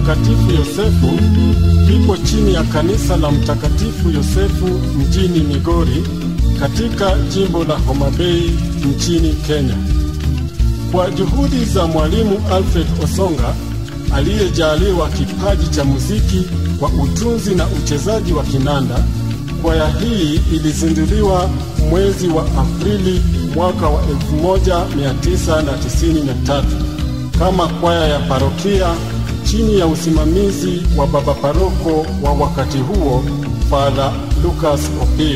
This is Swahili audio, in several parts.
Mtakatifu Yosefu kipo chini ya kanisa la Mtakatifu Yosefu mjini Migori katika jimbo la Homa Bay nchini Kenya. Kwa juhudi za mwalimu Alfred Osonga aliyejaliwa kipaji cha muziki kwa utunzi na uchezaji wa kinanda, kwaya hii ilizinduliwa mwezi wa Aprili mwaka wa 1993 kama kwaya ya parokia chini ya usimamizi wa baba paroko wa wakati huo Father Lucas Opio.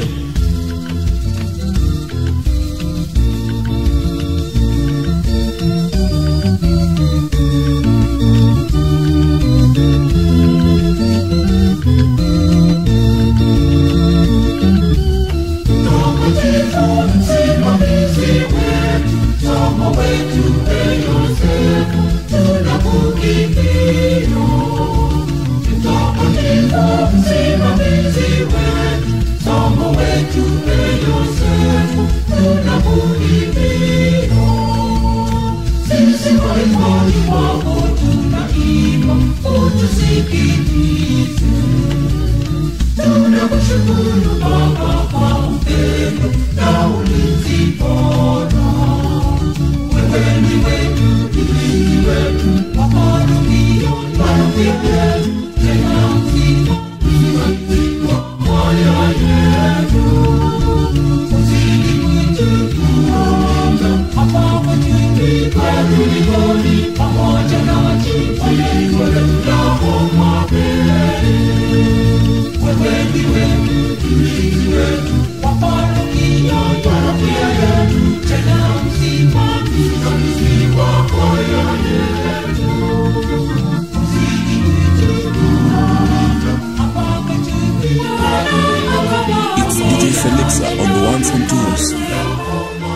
It's DJ Felixa on the ones and twos.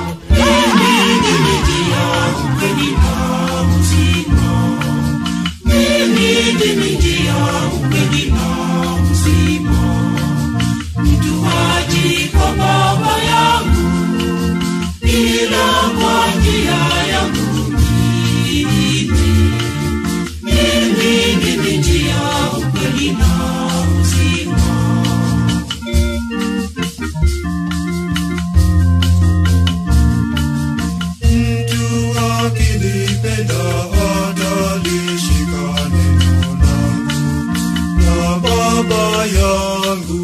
Mtu akinipenda atalishika neno langu, na Baba yangu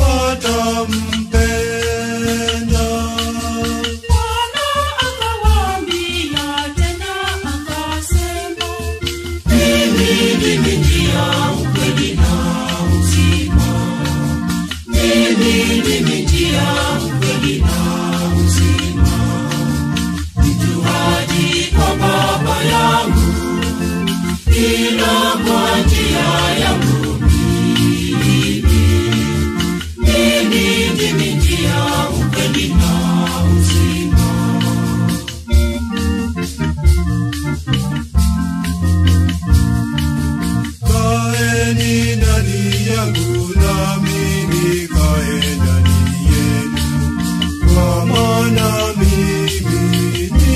atampenda. Bwana akawaambia tena akasema, Mimi ndimi njia, ukweli na uzima. Mimi ndimi njia, ukweli na uzima. Mtu haji kwa Baba yangu ila kwa njia yangu mimi. Mimi ndimi njia, ukweli na uzima. Kaeni ndani yangu nami nikae ndani yenu, kwa maana mimi ni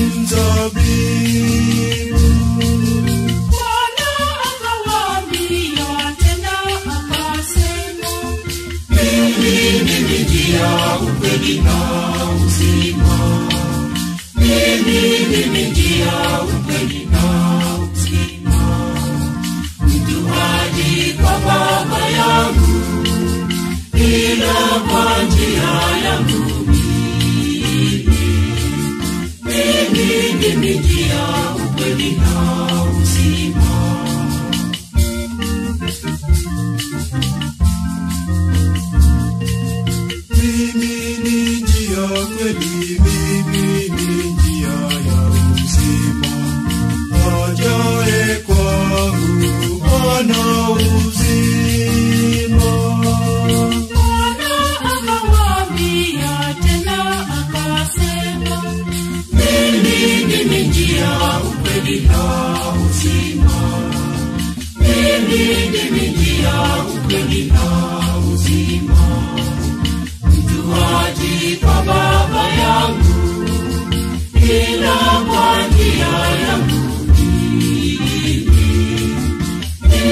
mzabibu. Bwana akawaambia tena akasema, Mimi ndimi njia, ukweli na uzima. Mimi ndimi njia, ukweli na uzima. Mtu haji kwa Baba yangu ila kwa njia yangu mimi. Mimi ndimi njia, ukweli na uzima. Mimi ni njia kweli, mimi ni njia ya uzima. Ajaye kwangu ana uzima. Bwana akawaambia tena akasema, Mimi ndimi njia, ukweli na uzima. Mimi ndimi njia, ukweli na uzima. Mtu haji kwa Baba yangu ila kwa njia yangu mimi.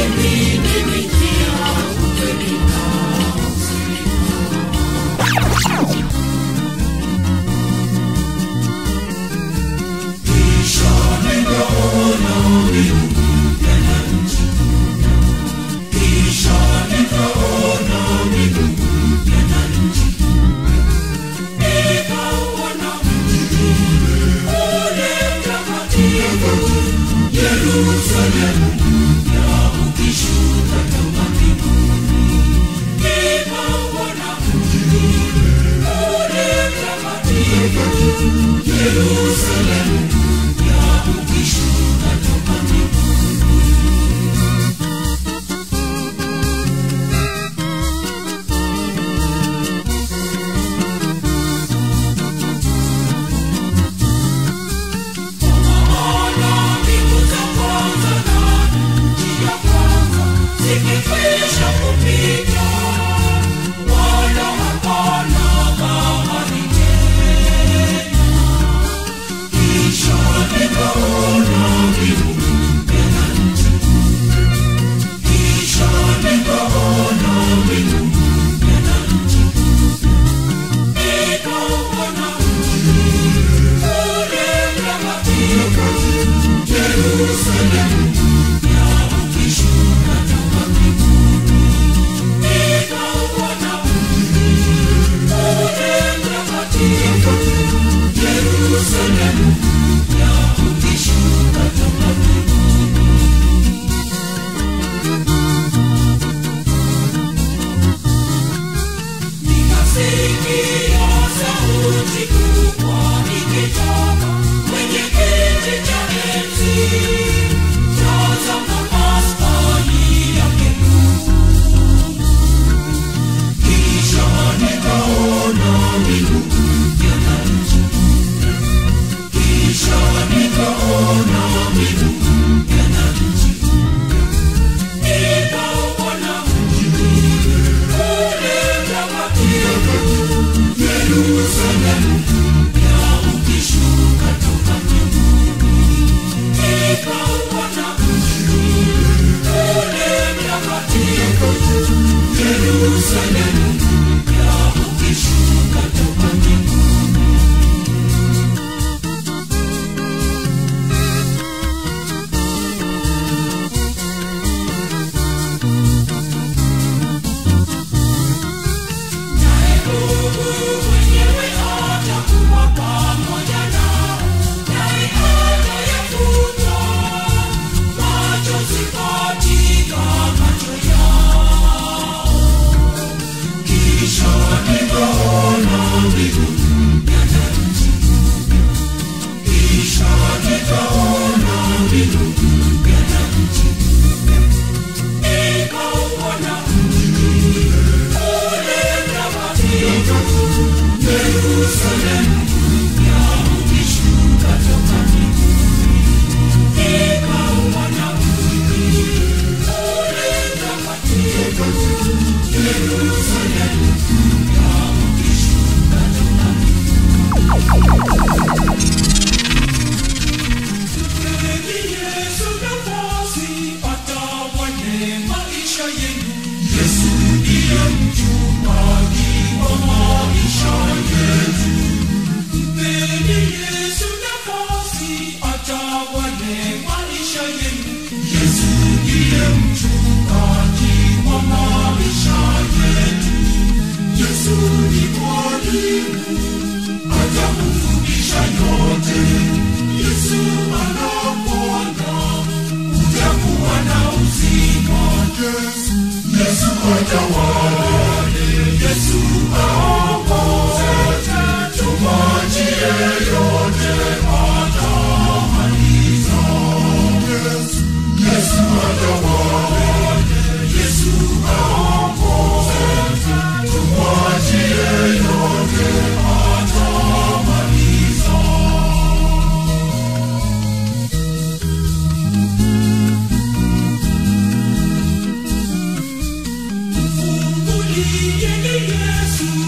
Yesu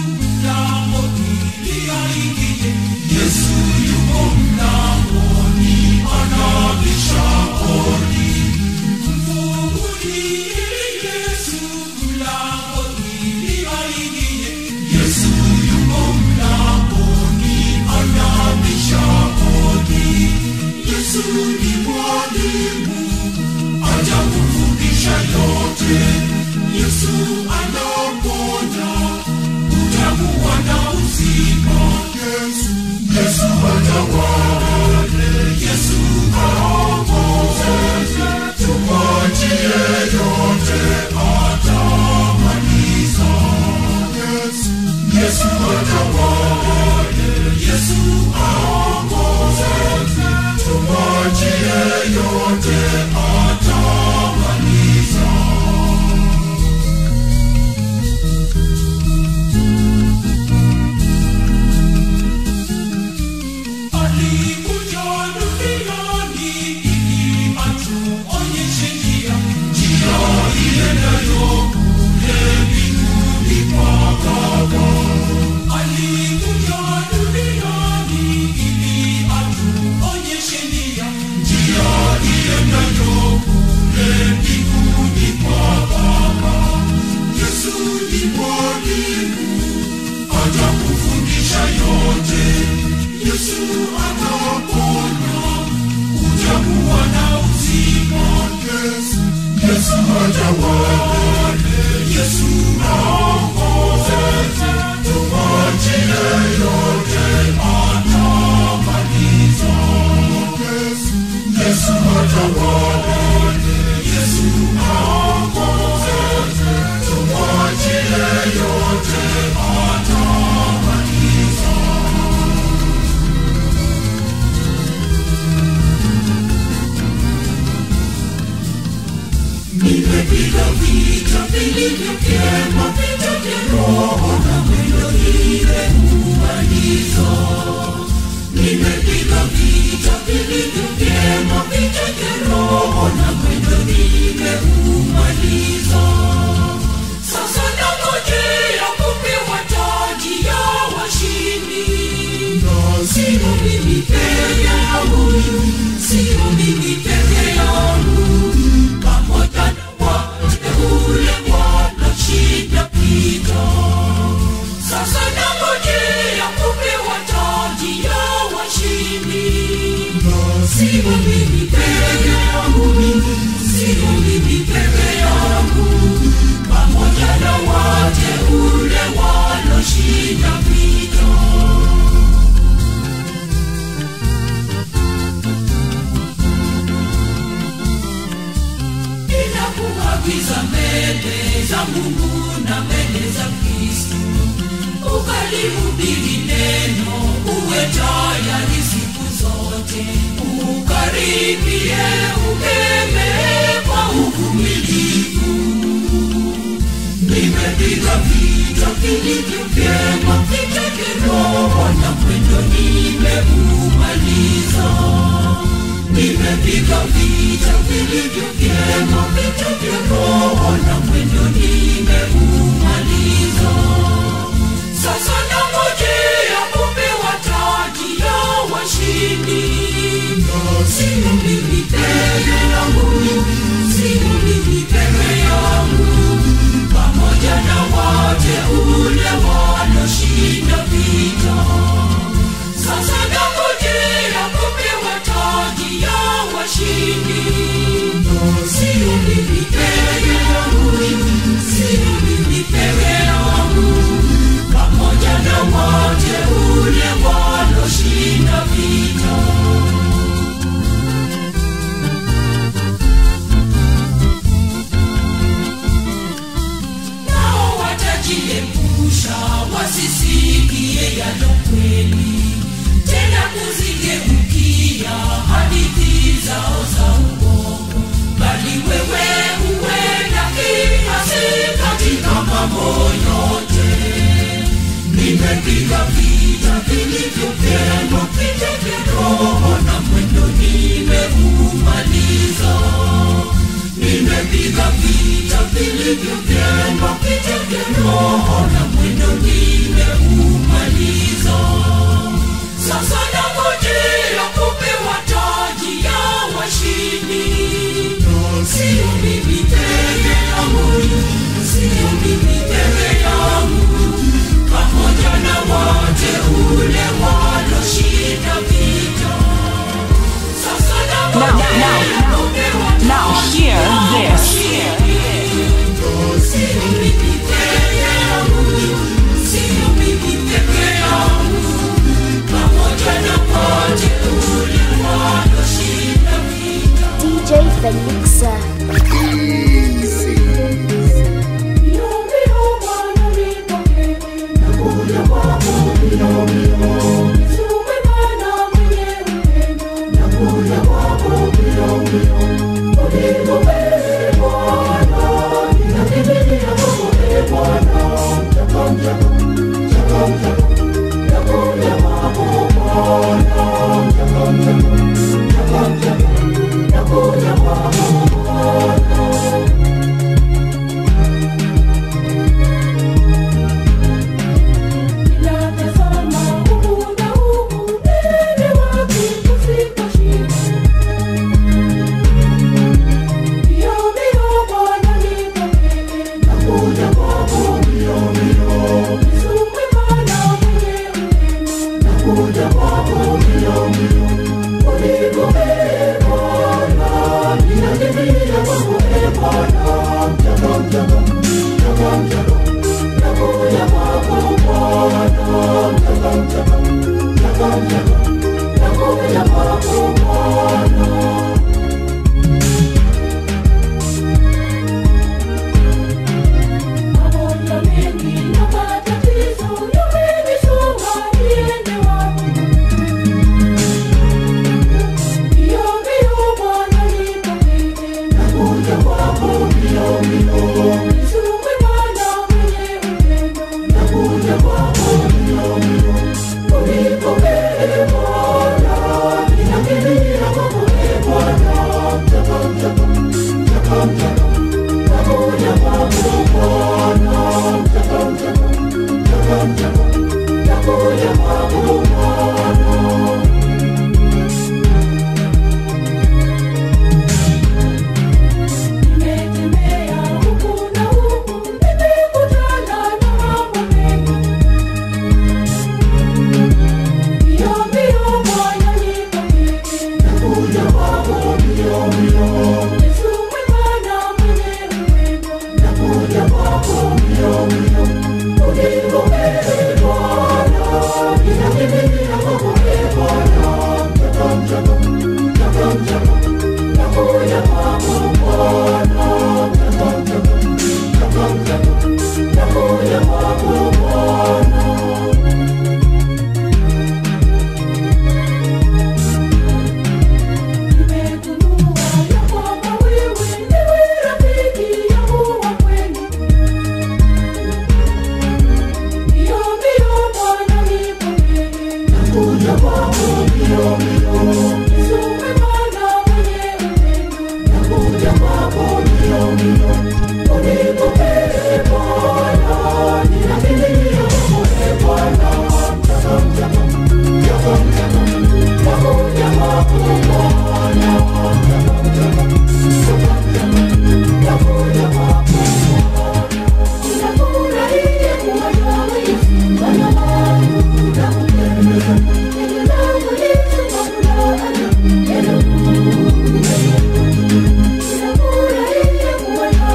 wote yesu anaponya utakuwa na uzima yesu yesu atawale yesu aongoze tumwachie yote atamaliza yesu yesu atawale yesu aongoze tumwachie yote atamaliza alikuja duniani ili atuonyeshe njia njia iendayo kule mbinguni kwa baba alikuja duniani ili atuonyeshe njia njia iendayo kule mbinguni kwa baba yesu ni mwalimu atakufundisha yote yesu ataponya utakuwa na uzima yesu yesu atawale yesu aongoze tumwachie yote atamaliza yesu yesu atawale yesu aongoze tumwachie yote atamaliza nimepiga vita vilivyo vyema vita vya roho na mwendo nimeumaliza nimepiga vita vilivyo vyema vita vya roho na mwendo nimeumaliza sasa nangojea kupewa taji ya washindi sio mimi peke yangu sio mimi peke yangu pamoja na wateule wanashinda vita. Sasa nangojea kupewa taji ya washindi. Sio mimi peke yangu, sio mimi peke yangu, pamoja na wateule wanashinda vita. ninakuagiza mbele za mungu na mbele za kristu ukalihubiri neno uwe tayari siku zote ukaribie ukeme kwa uvumilivu nimepiga vita vilivyo vyema vita kiroho na mwendo nimeumaliza nimepiga vita vilivyo vyema vita vya roho na mwendo nimeumaliza sasa nangojea kupewa taji ya washindi sio mimi peke yangu sio mimi peke yangu pamoja na wateule wanaoshinda vita sasa nangojea kupewa taji ya washindi sio mimi peke yangu sio mimi peke yangu pamoja na wateule wanaoshinda vita nao watajiepusha wasisikie yalo kweli tena kuzigeukia hadithi zao za uongo bali wewe huenda kiasi katika mambo yote nimepiga vita vilivyo vyema vita vya roho na mwendo nimeumaliza nimepiga vita vilivyo vyema vita vya roho na mwendo nimeumaliza sasa nangojea kupewa taji ya washindi sio mimi peke yangu sio mimi peke yangu pamoja na wateule waloshinda vita sasa Now, nangojea now, kupewa now, taji hear ya this. washindi. Felixa. Thank you.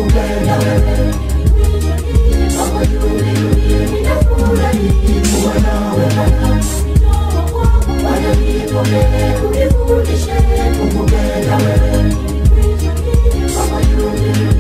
kukupenda wewe Kama yule ninafurahi kuwa nawe Bwana nipokee unifundishe kukupenda wewe Kama yule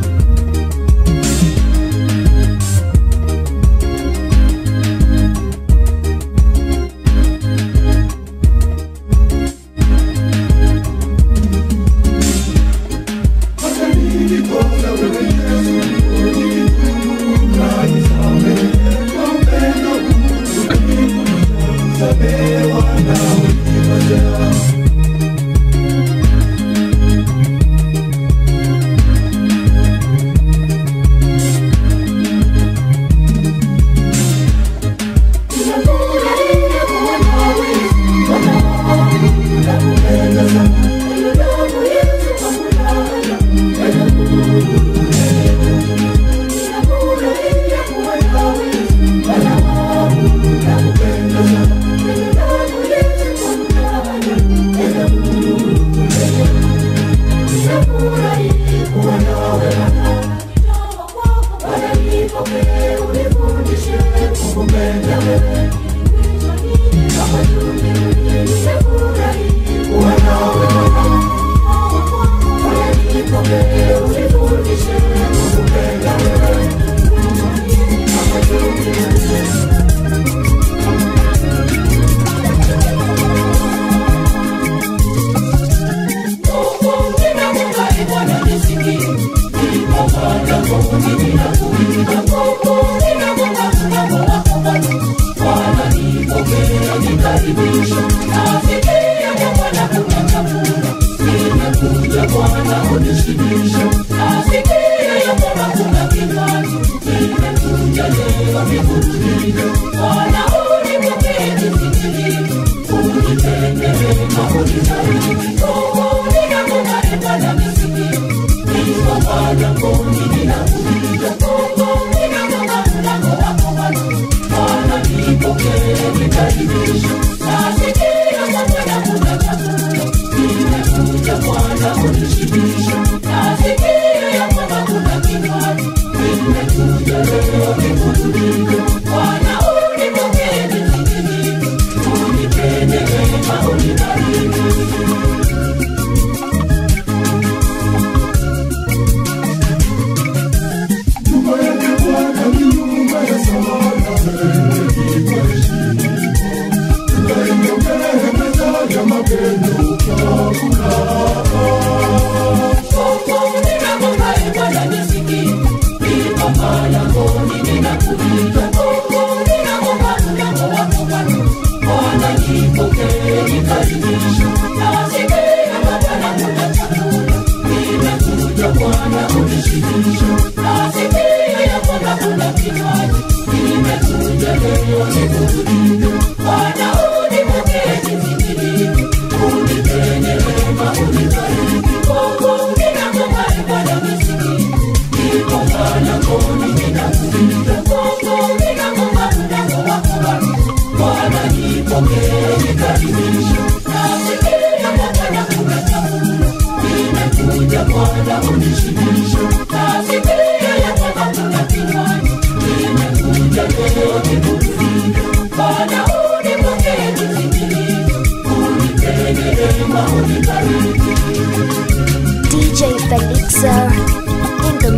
DJ Felixa in the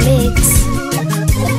mix.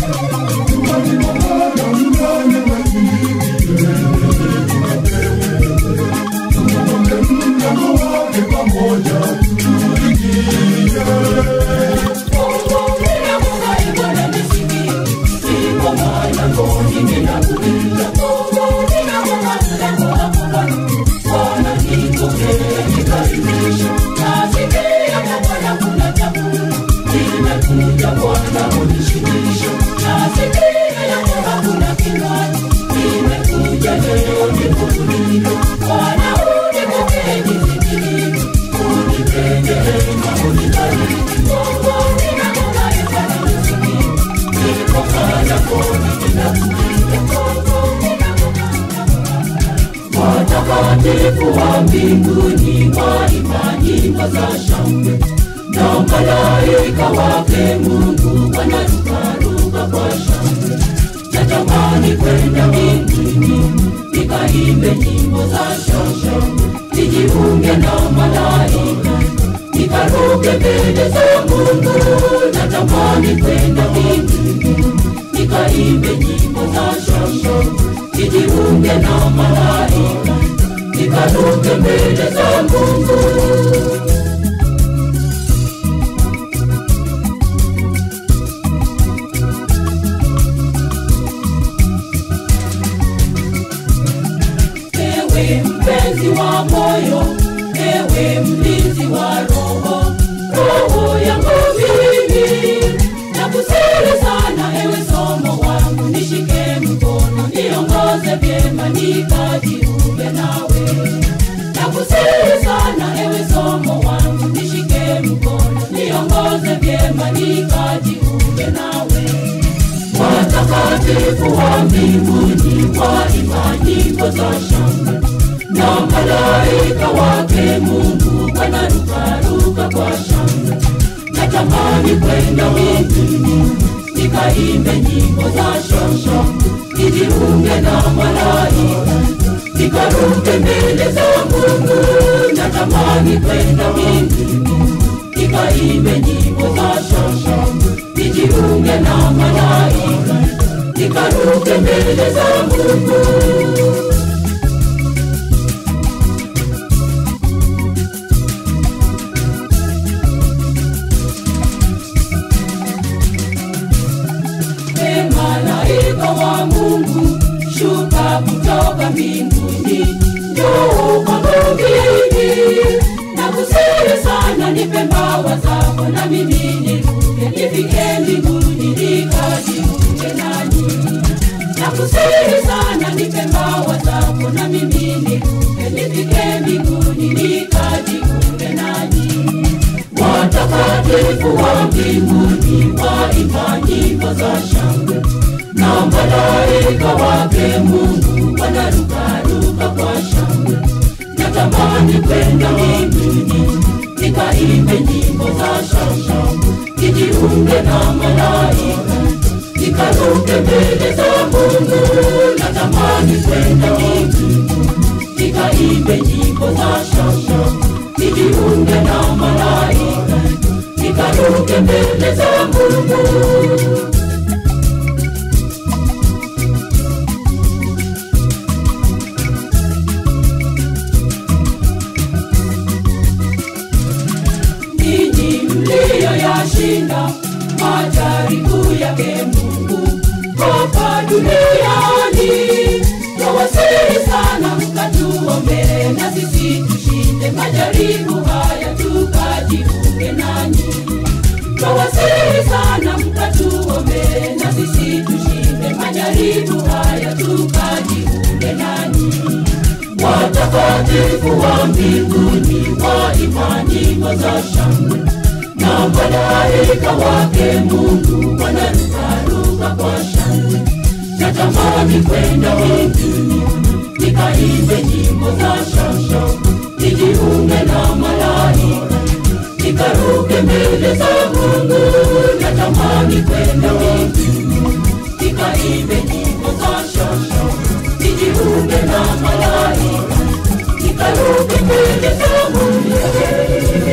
watakatifu wa mbinguni waimba nyimbo za shangwe na malaika malaika wake Mungu wanarukaruka kwa shangwe. Natamani kwenda mbinguni nikaimbe nyimbo za shosho, nijiunge na malaika nikaruke mbele za Mungu. Natamani kwenda mbinguni nikaimbe nyimbo za shosho, nijiunge na malaika nikaruke mbele za Mungu. ewe mpenzi wa moyo, ewe mlinzi wa roho, roho yangu mimi nakusihi sana, ewe somo wangu, nishike mkono, niongoze vyema, nikajiunge nawe. Nakusihi sana, ewe somo wangu, nishike mkono, niongoze vyema, nikajiunge nawe watakatifu wa mbinguni waimba nyimbo za shangwe na malaika wake Mungu wanarukaruka kwa shangwe. Natamani kwenda mbinguni nikaimbe nyimbo za shosho, nijiunge na malaika nikaruke mbele za Mungu. Natamani kwenda mbinguni nikaimbe nyimbo za shosho, nijiunge na malaika nikaruke mbele za Mungu. E malaika wa Mungu, shuka kutoka mbinguni, njoo kwangu mimi. Nakusihi sana, nipe mbawa zako na mimi niruke, nifike mbinguni nikajiunge nanyi. Nakusihi sana, nipe mbawa zako na mimi niruke, nifike mbinguni nikajiunge nanyi watakatifu wa mbinguni waimba nyimbo za shangwe na malaika wake Mungu wanarukaruka kwa shangwe. Natamani kwenda mbinguni nikaimbe nyimbo za shangwe, nijiunge na malaika nikaruke mbele za Mungu. Natamani kwenda mbinguni nikaimbe nyimbo za shangwe, nijiunge na malaika nikaruke mbele za Mungu. ninyi mliyoyashinda majaribu yake Mungu hapa duniani. Nawasihi sana mkatuombee na sisi tushinde majaribu haya tukajiunge nanyi. Nawasihi sana mkatuombee na sisi tushinde majaribu haya tukajiunge nanyi watakatifu wa mbinguni waimba nyimbo za shangwe na malaika wake Mungu wanarukaruka kwa shangwe. Natamani kwenda mbinguni nikaimbe nyimbo za shangwe, nijiunge na malaika nikaruke mbele za Mungu. Natamani kwenda mbinguni nikaimbe nyimbo za shangwe, nijiunge na malaika nikaruke mbele za Mungu.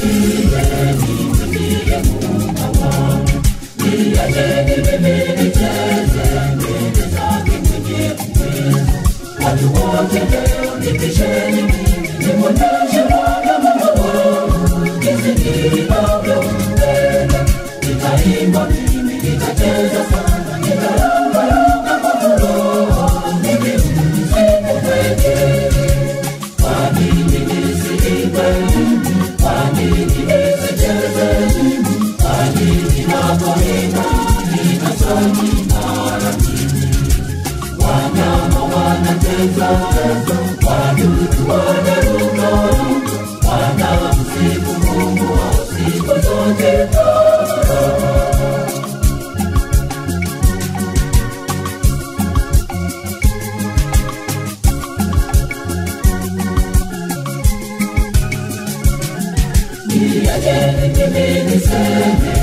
Watu wote leo nipisheni mimi, nimwonyeshe Bwana Mungu jinsi ninavyompenda. Nitaimba mimi, nitacheza sana, nitarukaruka kwa roho, nikimsifu mwenyewe. Kwa nini nisiimbe? Kwa nini nisicheze? Kwa nini napoimba ninasali mara mbili? Wanyama wanacheza, wadudu wanaruka, wanamsifu Mungu wa siku zote. Niacheni mimi niseme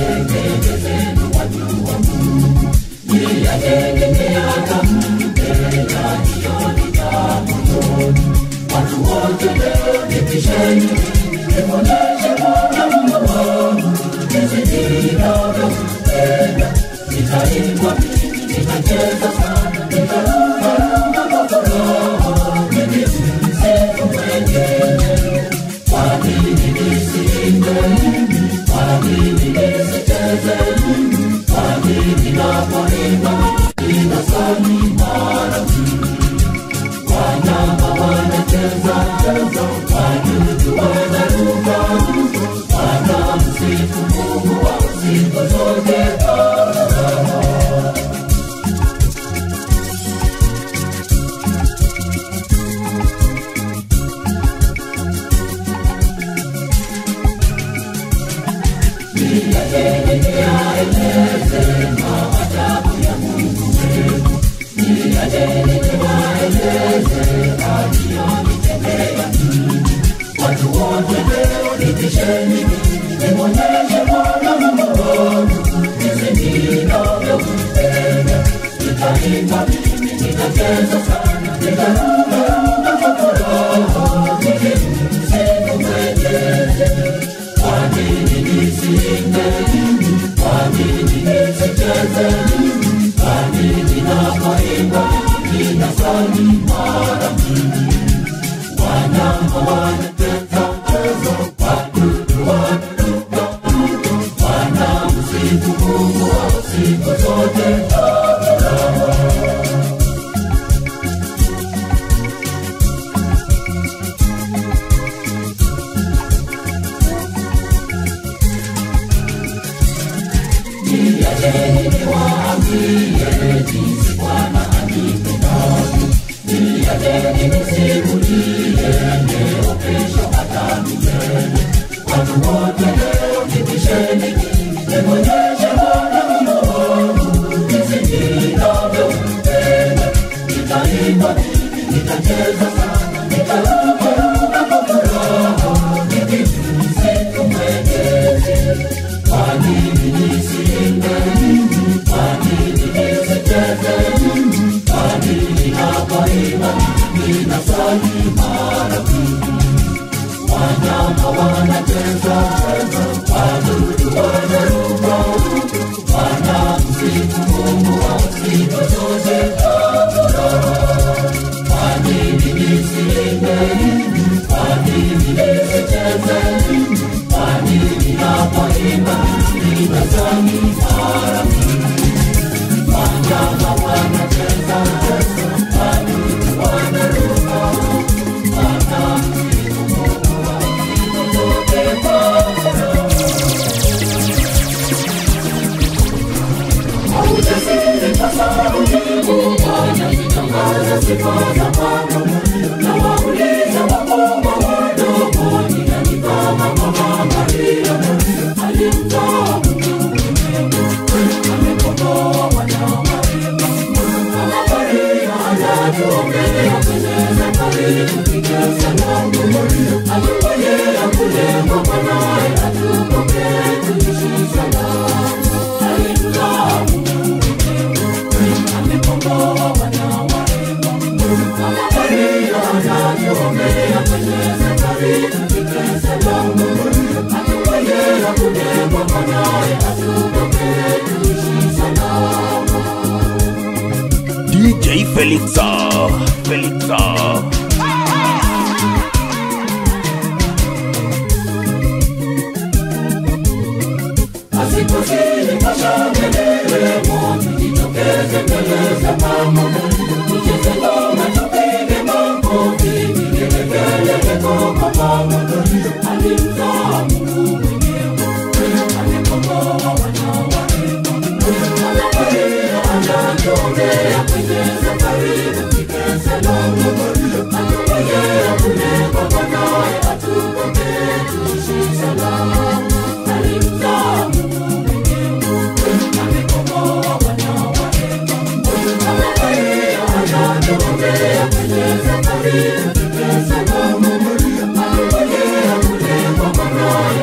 DJ Felixa, Felixa. Maria,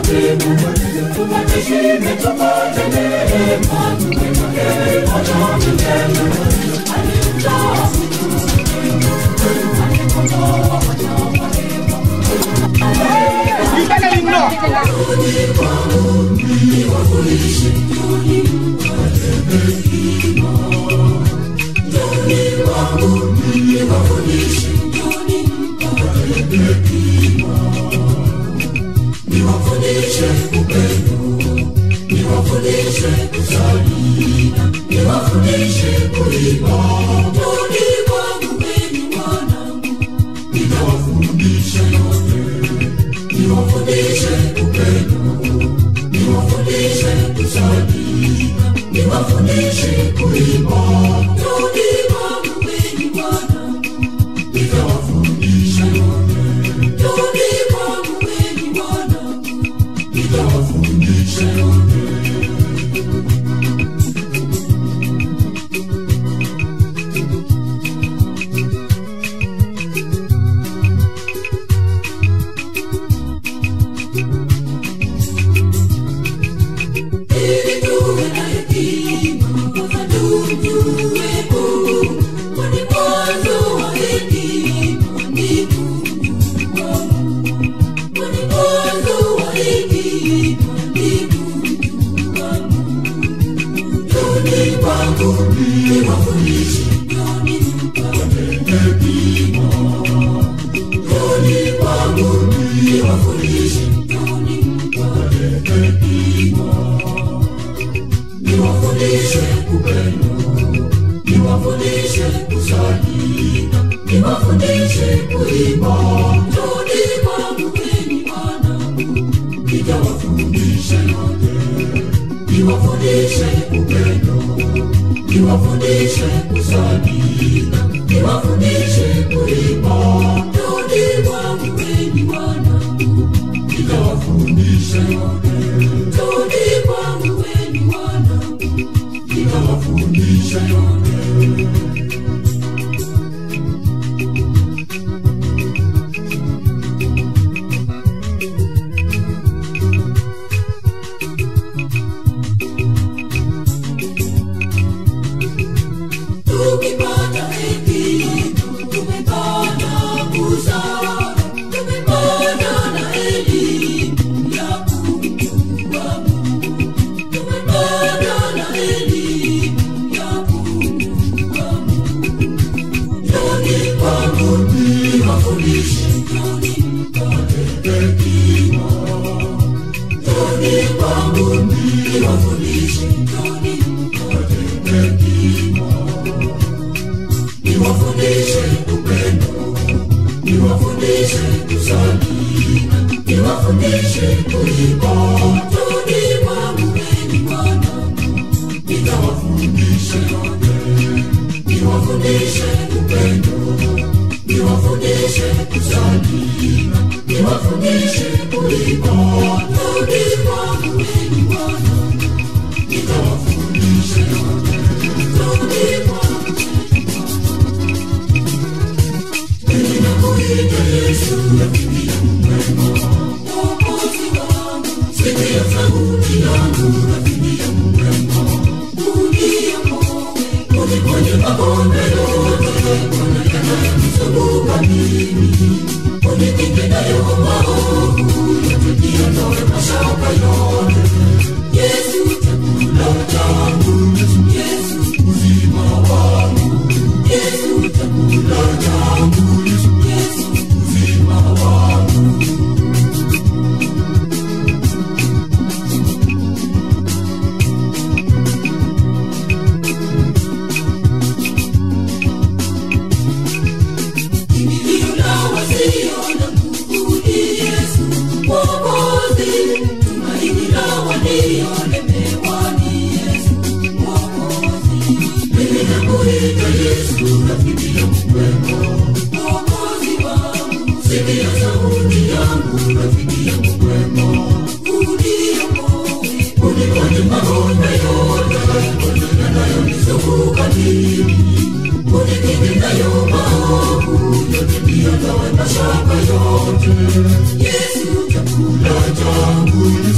Yesu chakula changu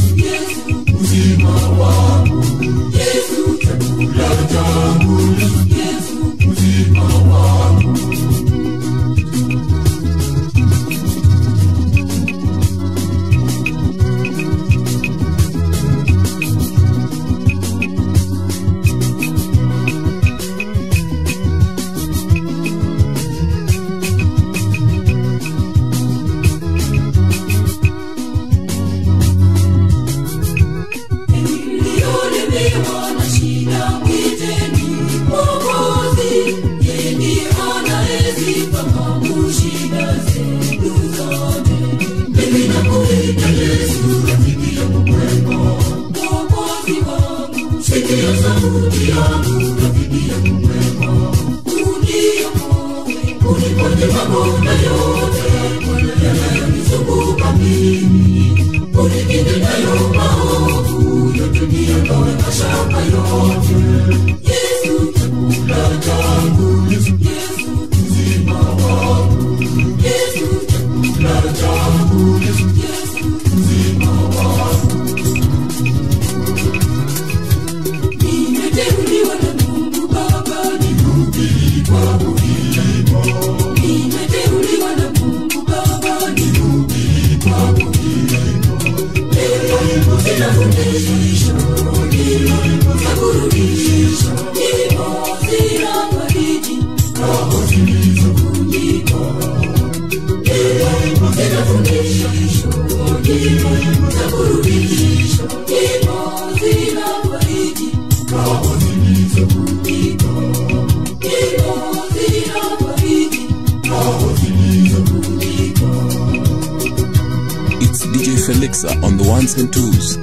rafiki yangu, rafiki yangu mwema, uniokoe, uniponye magonjwa yote yanayonizunguka mimi, unilinde nayo maovu yote, niondoe mashaka yote. Yesu chakula changu, Yesu uzima wangu, Yesu chakula changu, Yesu uzima wangu. Nimeteuliwa na Mungu Baba nihubiri kwa ulimo. Nimeteuliwa na Mungu Baba nihubiri kwa ulimo. Leo zinafundisha, nyimbo za burudisha, nyimbo zinafariji roho zilizovunjika. Leo zinafundisha, nyimbo za burudisha, nyimbo zinafariji roho zilizovunjika. Nyimbo zinafariji roho zilizovunjika. It's DJ Felixa on the ones and twos.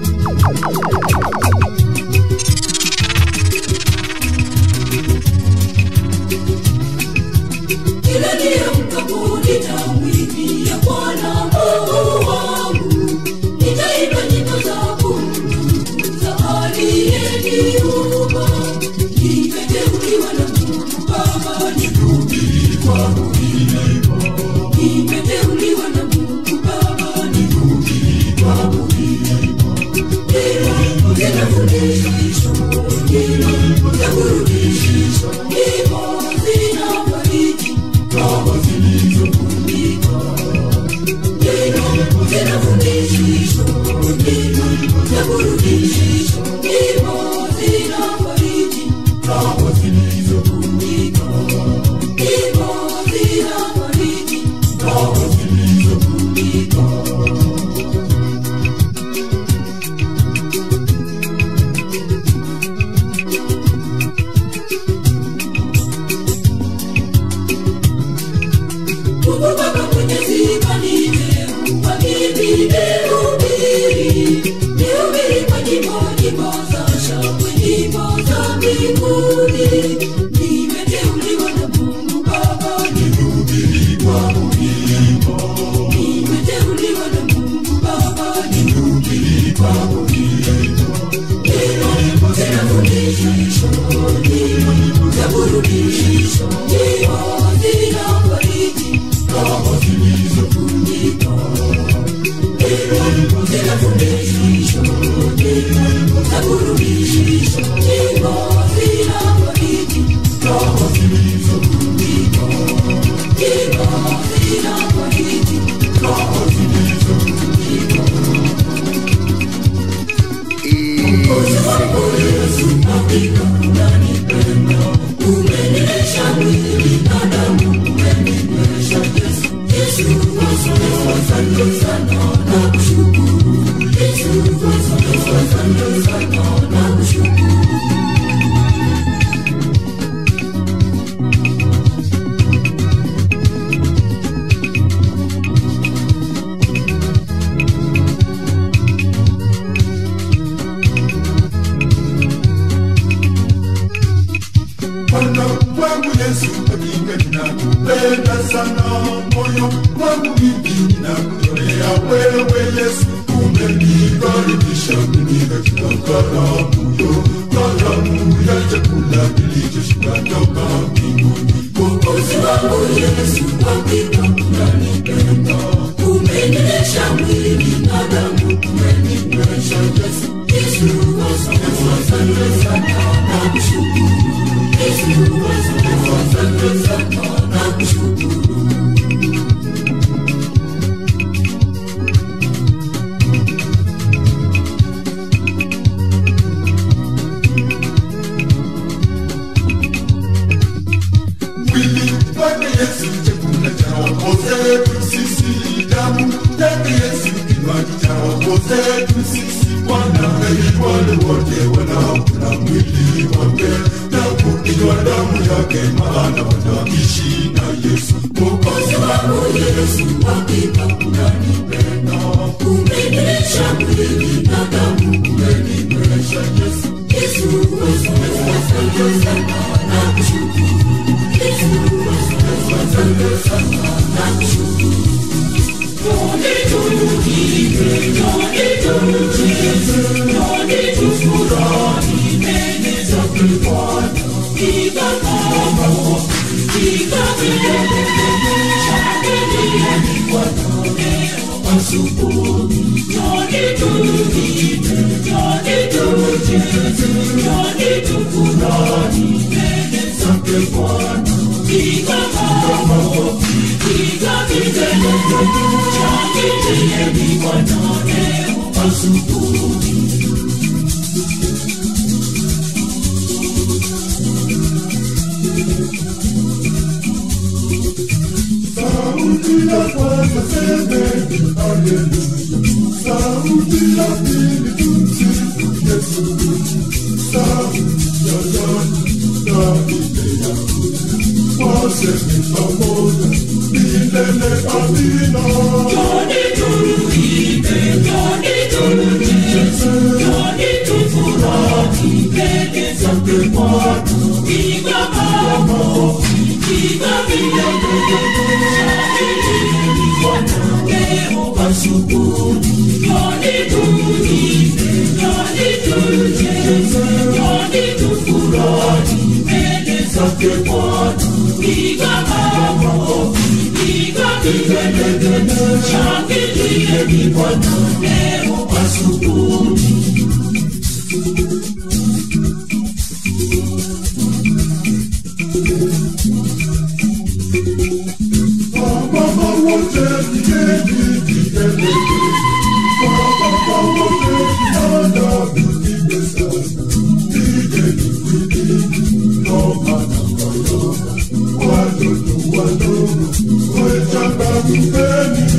Kila niamkapo nitamwimbia Bwana Mungu wangu, nitaimba nyimbo za kumtukuza aliyeniumba. Nimeteuliwa na Mungu Baba nihubiri kwa ulimo. Nimeteuliwa na Mungu Baba nihubiri kwa ulimo. Nyimbo zinafundisha, nyimbo za burudisha, nyimbo zinafariji roho zilizovunjika. Nyimbo zinafundisha, nyimbo za burudisha, nyimbo zinafariji roho zilizovunjika. Nyimbo zinafariji roho zilizovunjika. Mungu Baba Mwenyezi kaniteua mimi nihubiri, nihubiri kwa nyimbo, nyimbo za shangwe, nyimbo za mbinguni. Nimeteuliwa na Mungu Baba nihubiri kwa ulimo. Nimeteuliwa na Mungu Baba nihubiri kwa ulimo. Nyimbo zinafundisha, nyimbo za burudisha, nyimbo zinafariji roho zilizovunjika. Nyimbo zinafundisha, nyimbo za burudisha, nyimbo zinafariji roho zilizovunjika. Nyimbo zinafariji roho zilizovunjika. Mwokozi wangu Yesu, hakika unanipenda. Umenilisha mwili na damu, umeninywesha Yesu. Yesu, asante sana, nakushukuru. Yesu, asante sana, nakushukuru. Bwana wangu Yesu, hakika ninakupenda sana, moyo wangu mimi ninakutolea wewe Yesu, umenikaribisha mimi katika karamu yo, karamu ya chakula kilichoshuka toka mbinguni. Mwokozi wangu Yesu, hakika unanipenda. Umenilisha mwili na damu, umeninywesha Yesu. Yesu, asante sana, nakushukuru. Yesu, asante sana, nakushukuru. Mwili wake Yesu, chakula cha roho zetu sisi, damu yake Yesu, kinywaji cha roho zetu sisi. Bwana heri wale wote wanaokula mwili wake na kunywa damu yake, maana wanaishi na Yesu. Mwokozi wangu Yesu, hakika unanipenda. Umenilisha mwili na damu, umeninywesha Yesu. Yesu, asante Sauti ya kwanza semeni haleluya, sauti ya pili tumsifu Yesu, sauti ya tatu na ile ya nne waseme pamoja milele amina. Wamama wote pigeni vigelegele, wamama wote vinanda vipigwe sana, pigeni kwinini ngoma na mayoga, watoto wadogo wechangamkeni.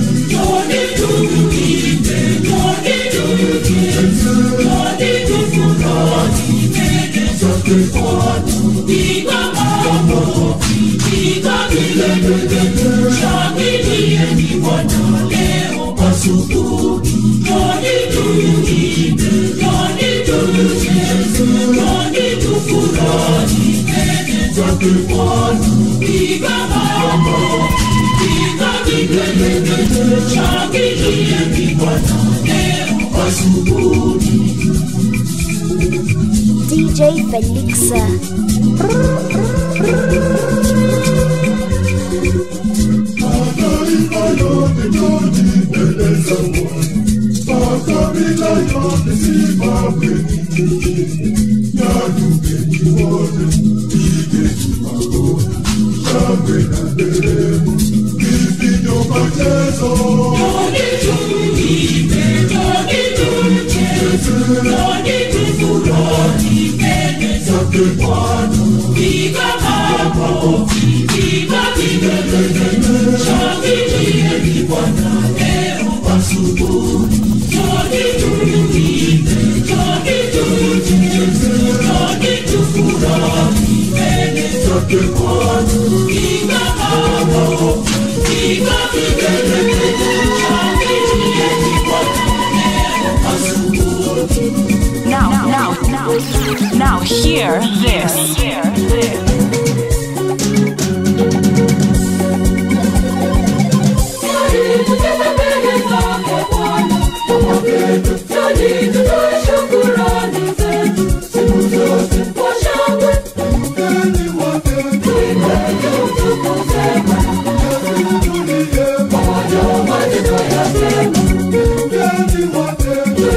DJ Felixa. Mataifa yote njoni mbele za Bwana, makabila yote simameni chini, nyanyukeni wote, pigeni magoti, shangwe na nderemo, vifijo machezo. Zake Bwana, zake Bwana, Now, now, now, now, hear this. Hear this. mgeni wote, mgeni wote,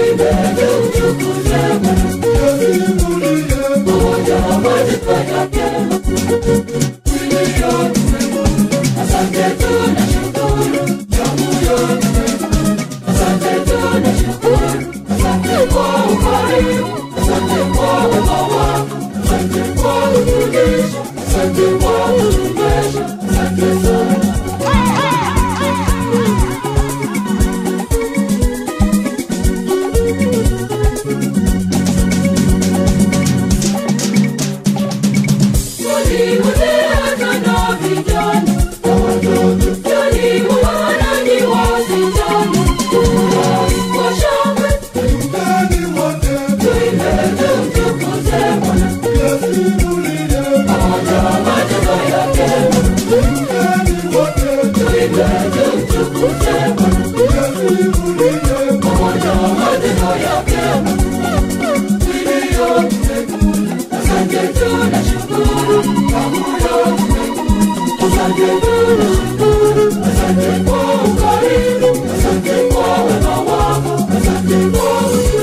yasimulie mgeni wote, yasimulie mgeni wote, yasimulie Asante kwa ukarimu, asante kwa wema wako, asante kwa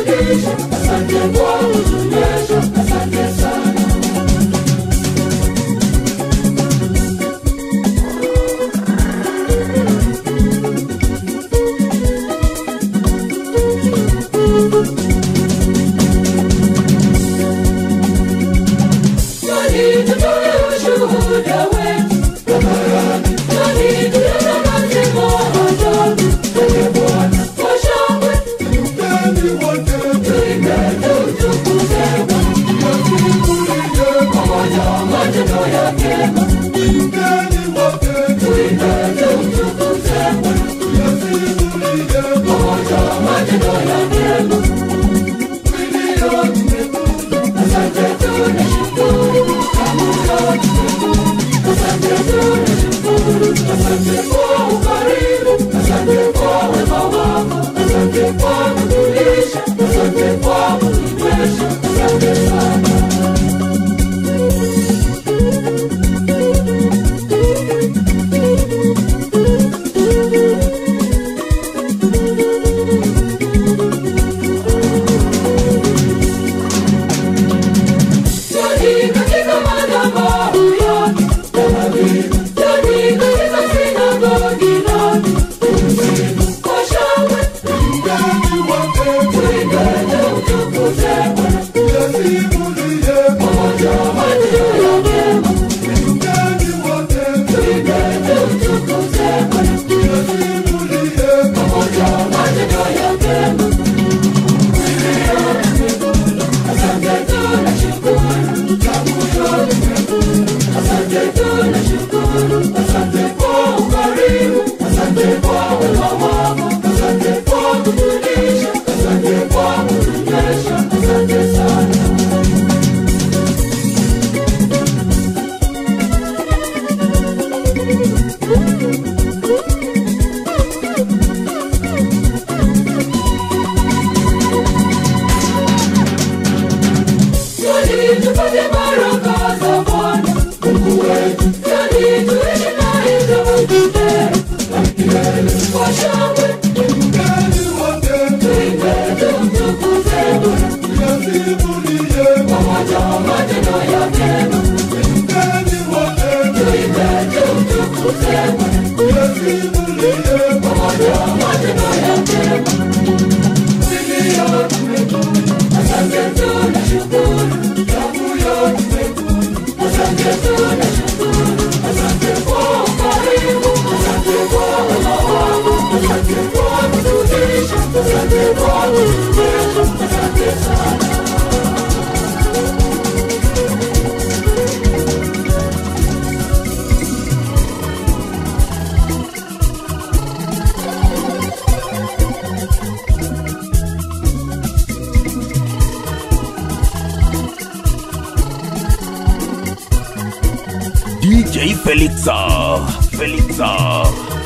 DJ Felixa. Felixa.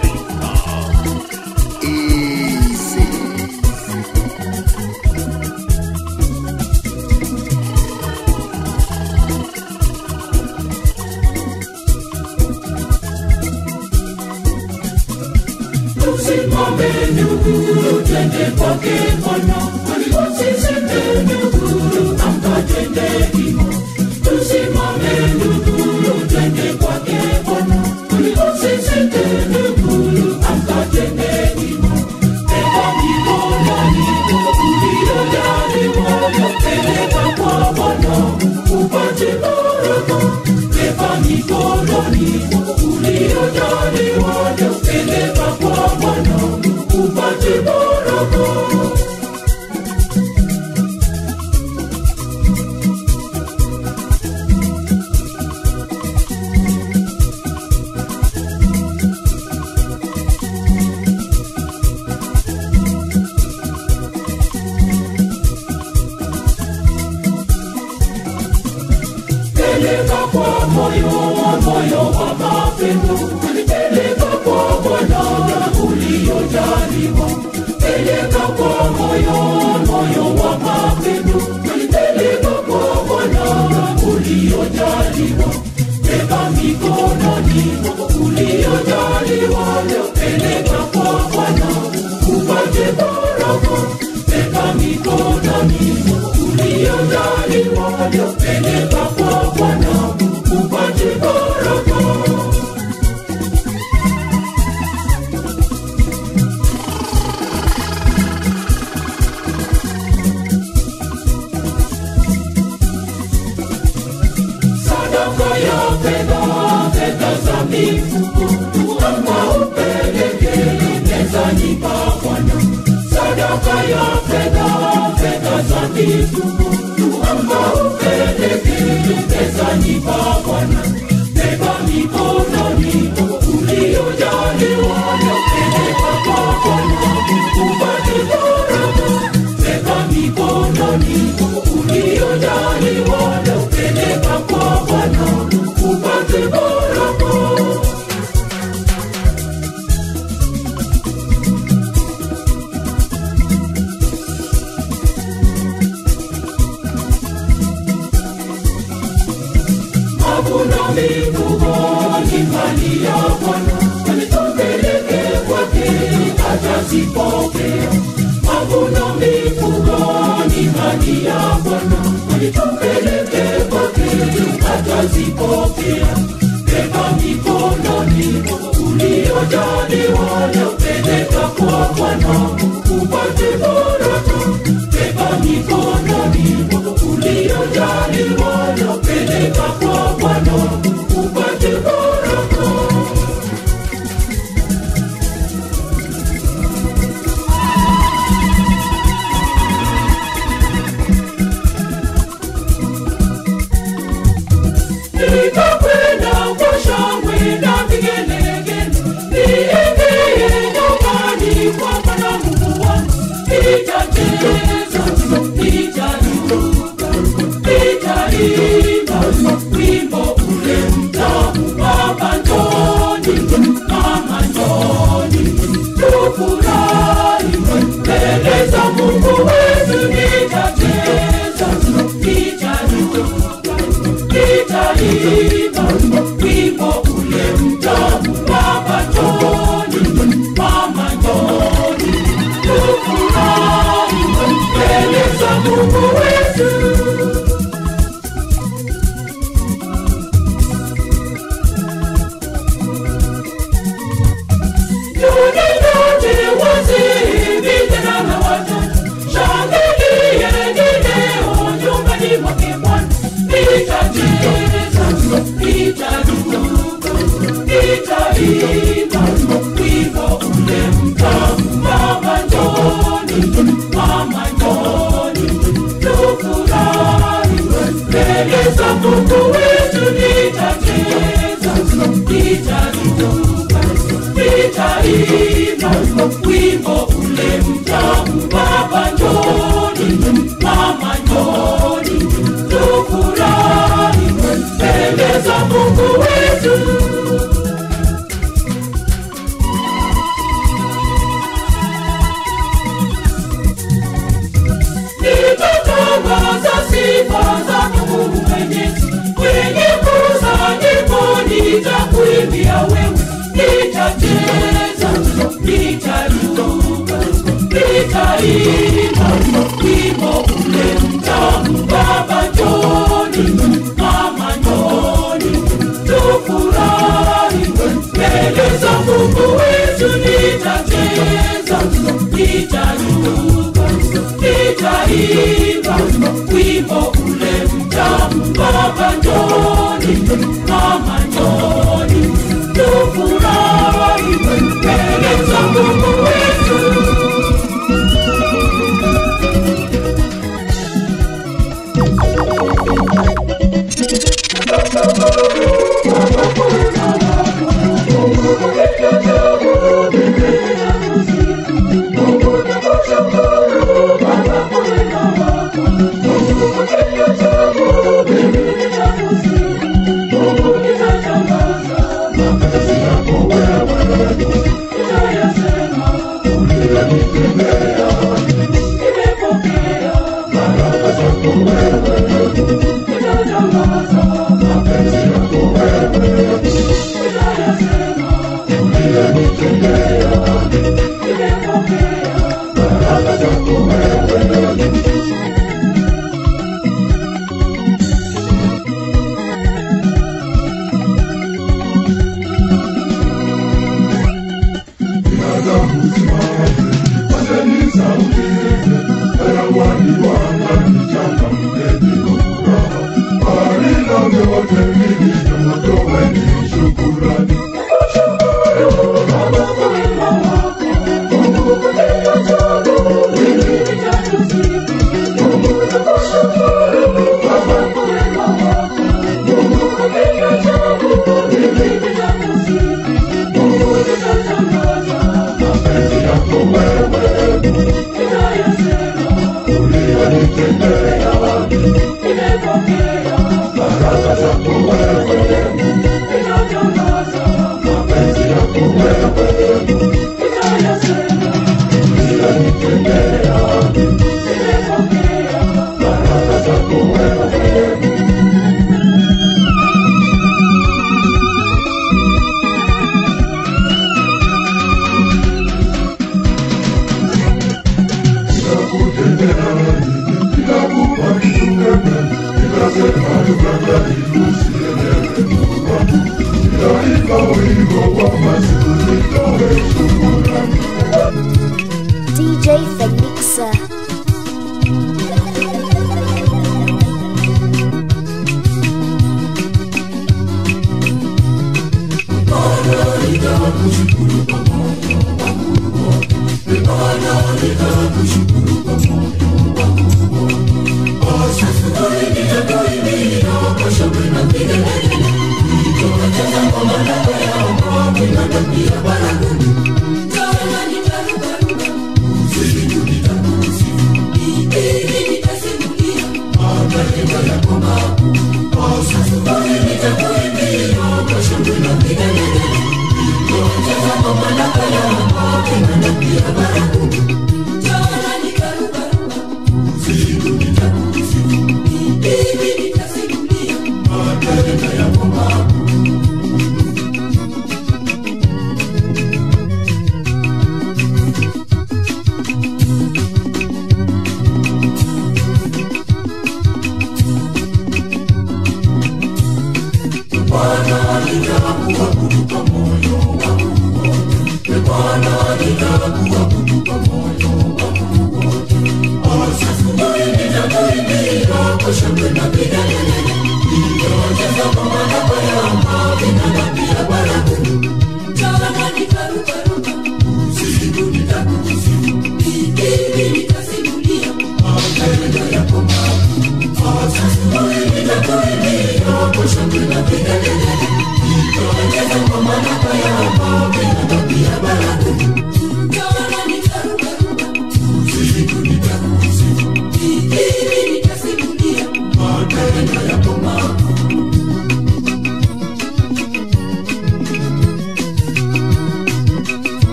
Tusimame ndugu, twende kwake Bwana, usiseme ndugu, amkatende himo. Tusimame ndugu, twende kwake Bwana, usiseme ndugu, amkatende himo. Beba mikononi uliyojaliwa, peleka kwa Bwana upate baraka. Beba mikononi uliyojaliwa, peleka kwa Bwana upate baraka. peleka kwa moyo moyo wa mapendo peleka kwa bwana uliojaliwa peleka kwa moyo moyo wa mapendo peleka kwa bwana uliojaliwa beba mikononi uliojaliwa peleka kwa bwana upate baraka beba mikononi uliojaliwa peleka kwa bwana upate baraka sadaka ya fedha fedha za mifuko tuamba upeleke mezani pa bwana sadaka ya fedha mitupu tukaupeleke mezani pa Bwana. Beba mikononi uliojaliwa yapeleka kwa Bwana upate baraka. Beba mikononi uliojaliwa yapeleka kwa Bwana upate baraka. hakuna mifugo ni mali ya Bwana, alitupeleke kwake atazipokea. Hakuna mifugo ni mali ya Bwana, alitupeleke kwake atazipokea. Beba mikononi uliojaliwa yapeleka kwa Bwana upate baraka. Beba mikononi uliojaliwa yapeleka kwa Bwana upate baraka. nitakwenda kwa shangwe na vigelegele, niingie nyumbani kwa Bwana Mungu wangu, nitacheza, nitaruka, nitaimba wimbo ule mtamu, Baba njoni, Mama njoni, tufurahi mbele za Mungu wetu, nitacheza, nitaruka nitaimba wimbo ule mtamu baba njoni mama njoni tufurahi mbele za mungu wetu Yuninote wazee, vijana na watoto, shangilieni leo nyumbani mwake Bwana. Nitacheza, nitaruka, nitaimba wimbo ule mtamu. Baba njoni, mama njoni, tufurahi mbele za Mungu wetu. Nitacheza, nitaruka, nitaimba wimbo ule mtamu. Baba njoni, mama njoni, tufurahi mbele za Mungu wetu. Nitatangaza sifa zako Mungu Mwenyezi, kwenye kusanyiko nitakuimbia wewe, nitacheza, nitaruka, nitaimba wimbo ule mtamu. Baba njoni, mama njoni, tufurahi mbele za Mungu wetu, nitacheza, nitaruka, nitaimba wimbo ule mtamu. Baba njoni, mama njoni, tufurahi mbele za Mungu wetu. DJ Felixa.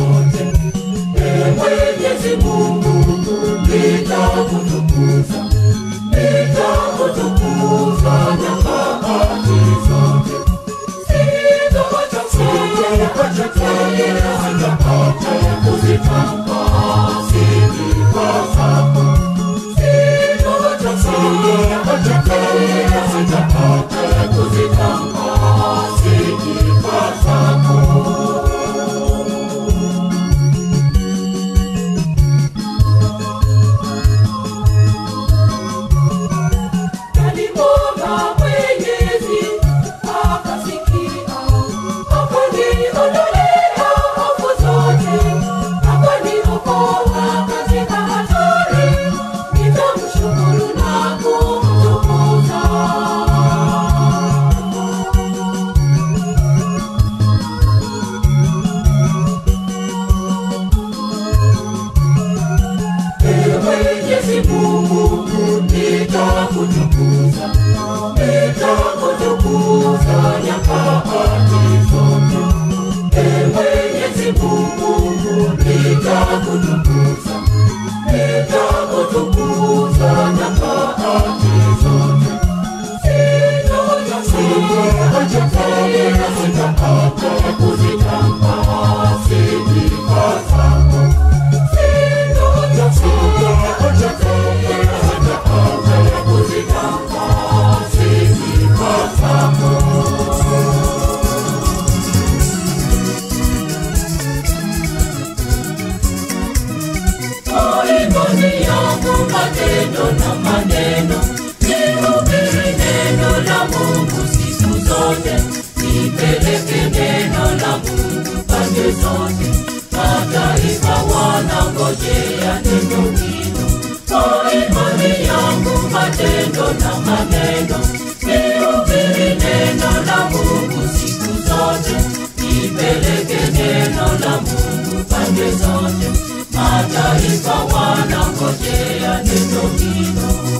zote. Ee Mwenyezi Mungu, nitakutukuza, nitakutukuza nyakati zote. Sitaacha sitaacha tena, sitaacha kuzitamba sifa zako. Sitaacha sitaacha tena, sitaacha kuzitamba sifa zako. Alimwomba Mwenyezi akasikia, akaniondolea hofu zote, akaniokoa katika hatari. Nitamshukuru na kumtukuza. Ee Mwenyezi Mungu, nitakutukuza, nitakutukuza nyakati zote. Ee Mwenyezi Mungu, nitakutukuza, nitakutukuza nyakati zote. Sitaacha sitaacha tena, sitaacha kuzitamba sifa zako. Imani yangu matendo na maneno, nihubiri neno la Mungu siku zote, nipeleke neno la Mungu pande zote, mataifa wanangojea neno hilo. Kwa imani yangu matendo na maneno, nihubiri neno la Mungu siku zote, nipeleke neno la Mungu pande zote, mataifa wanangojea neno hilo.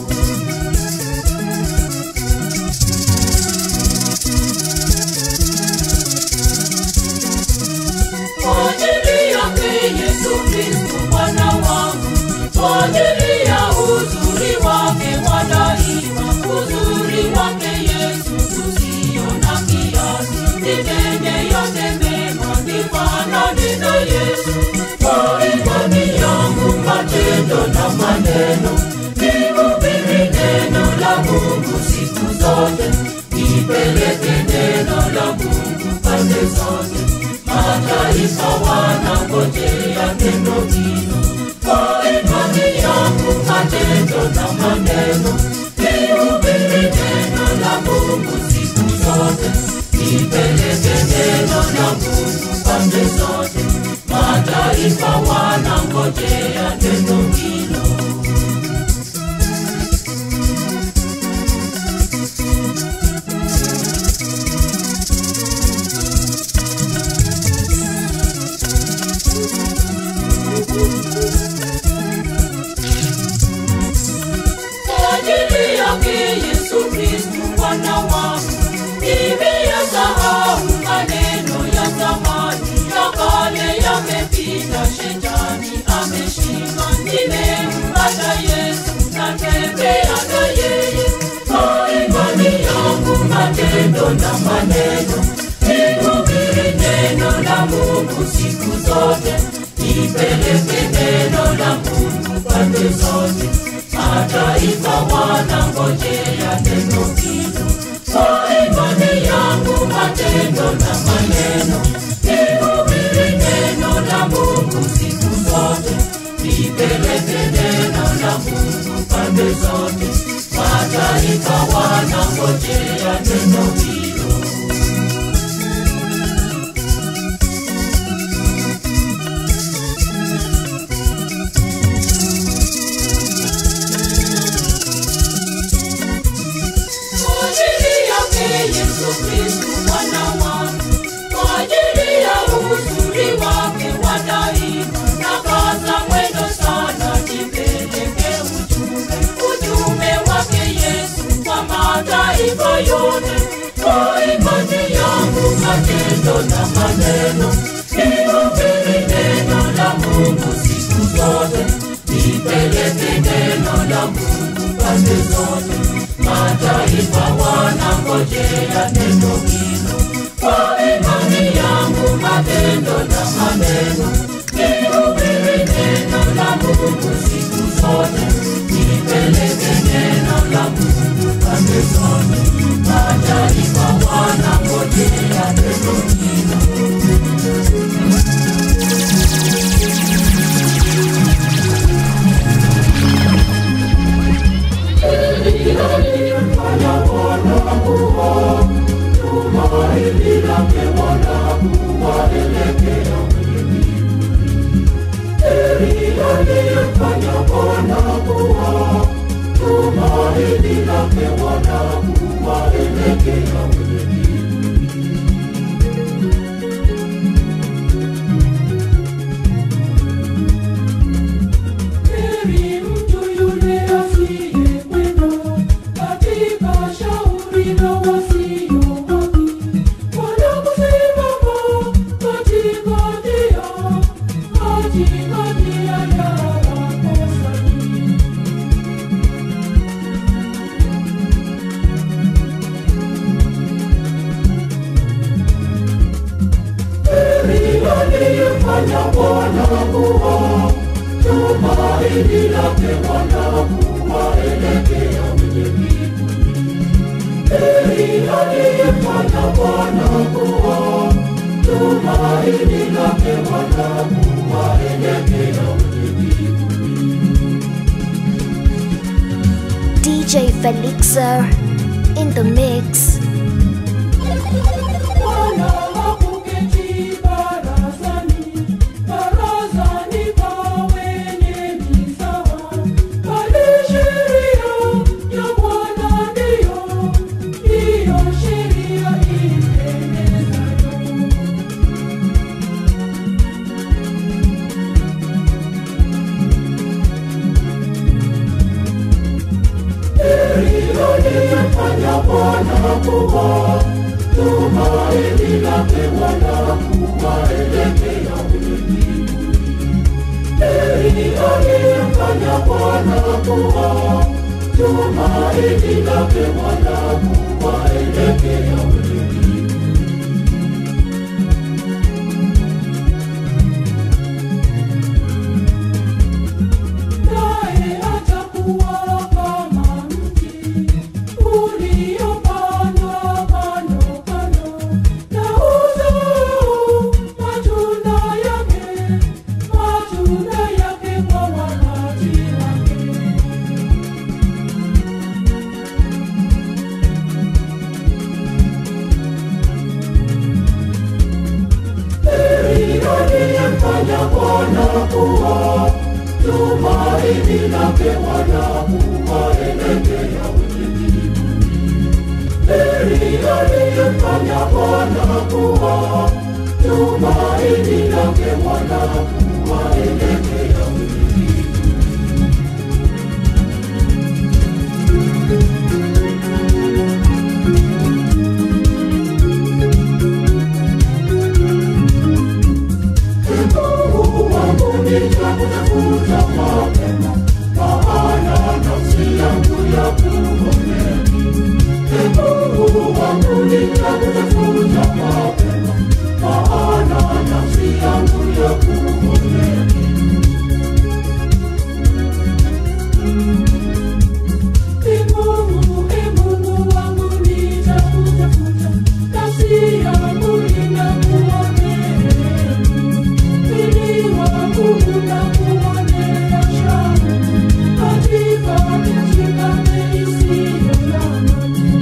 Kwa ajili yake Yesu Kristo Bwana wangu, kwa ajili ya uzuri wake wa daima, uzuri wake Yesu usio na kiasi, nitende yote mema, nifanane na Yesu. Kwa imani yangu matendo na maneno, nihubiri neno la Mungu siku zote, nipeleke neno la Mungu pande zote mataifa wanangojea neno hilo. Kwa imani yangu matendo na maneno, nihubiri neno la Mungu siku zote, nipeleke neno la Mungu pande zote, mataifa wanangojea neno hilo. Kwa ajili yake Yesu Kristo Bwana wangu, nimeyasahau maneno ya zamani, ya kale yamepita, shetani ameshinda. Nimempata Yesu, natembea na yeye. Kwa imani yangu matendo na maneno, nihubiri neno la Mungu siku zote, nipeleke neno la Mungu pande zote mataifa wanangojea neno hilo. Kwa imani yangu matendo na maneno, nihubiri neno la Mungu siku zote, nipeleke neno la Mungu pande zote, mataifa wanangojea neno hilo. Kwa ajili yake Yesu Kristo Bwana wangu, kwa ajili ya uzuri wake wa daima, na kaza mwendo sana, nipeleke ujumbe, ujumbe wake Yesu kwa mataifa yote. pande zote. Mataifa wanangojea neno hilo. Kwa imani yangu, matendo na maneno, nihubiri neno la Mungu siku zote, nipeleke neno la Mungu pande zote. Mataifa wanangojea neno hilo. Heri mtu yule asiyekwenda katika shauri la wasio haki, wala kusimama katika njia, katika njia ya wakosaji. Heri aliyefanya Bwana kuwa tumaini lake Bwana kuwaelekea wenye kitu. Heri aliyefanya Bwana kuwa tumaini lake Bwana kuwaelekea wenye kitu. DJ Felixa in the mix. Bwana hakuketi barazani, barazani pa wenye mizaha, bali sheria ya Bwana ndiyo, ndiyo sheria ipendezayo. aliyefanya Bwana kuwa tumaini lake Bwana kuwaelekea wenye mbinguni. Heri aliyefanya Bwana kuwa tumaini lake Bwana kuwaelekea wenye mbinguni. naye atakuwa kama mti uliopandwa kando kando na uzao matunda yake matunda yake kwa wakati wake Heri aliyemfanya Bwana kuwa tumaini lake Bwana kuwaelekea wenye mbinguni. Heri aliyemfanya Bwana kuwa tumaini lake Bwana kuwaelekea wenye mbinguni. Mungu wangu nitakutafuta mapema, maana nafsi yangu ya kuonea kiu. Ee Mungu wangu nitakutafuta mapema, maana nafsi yangu ya kuonea kiu. Ee Mungu, ee Mungu wangu nitakutafuta, nafsi yangu inakuonea kiu. Ili wangu unakuonea shauku, katika mishikame isiyo na maji.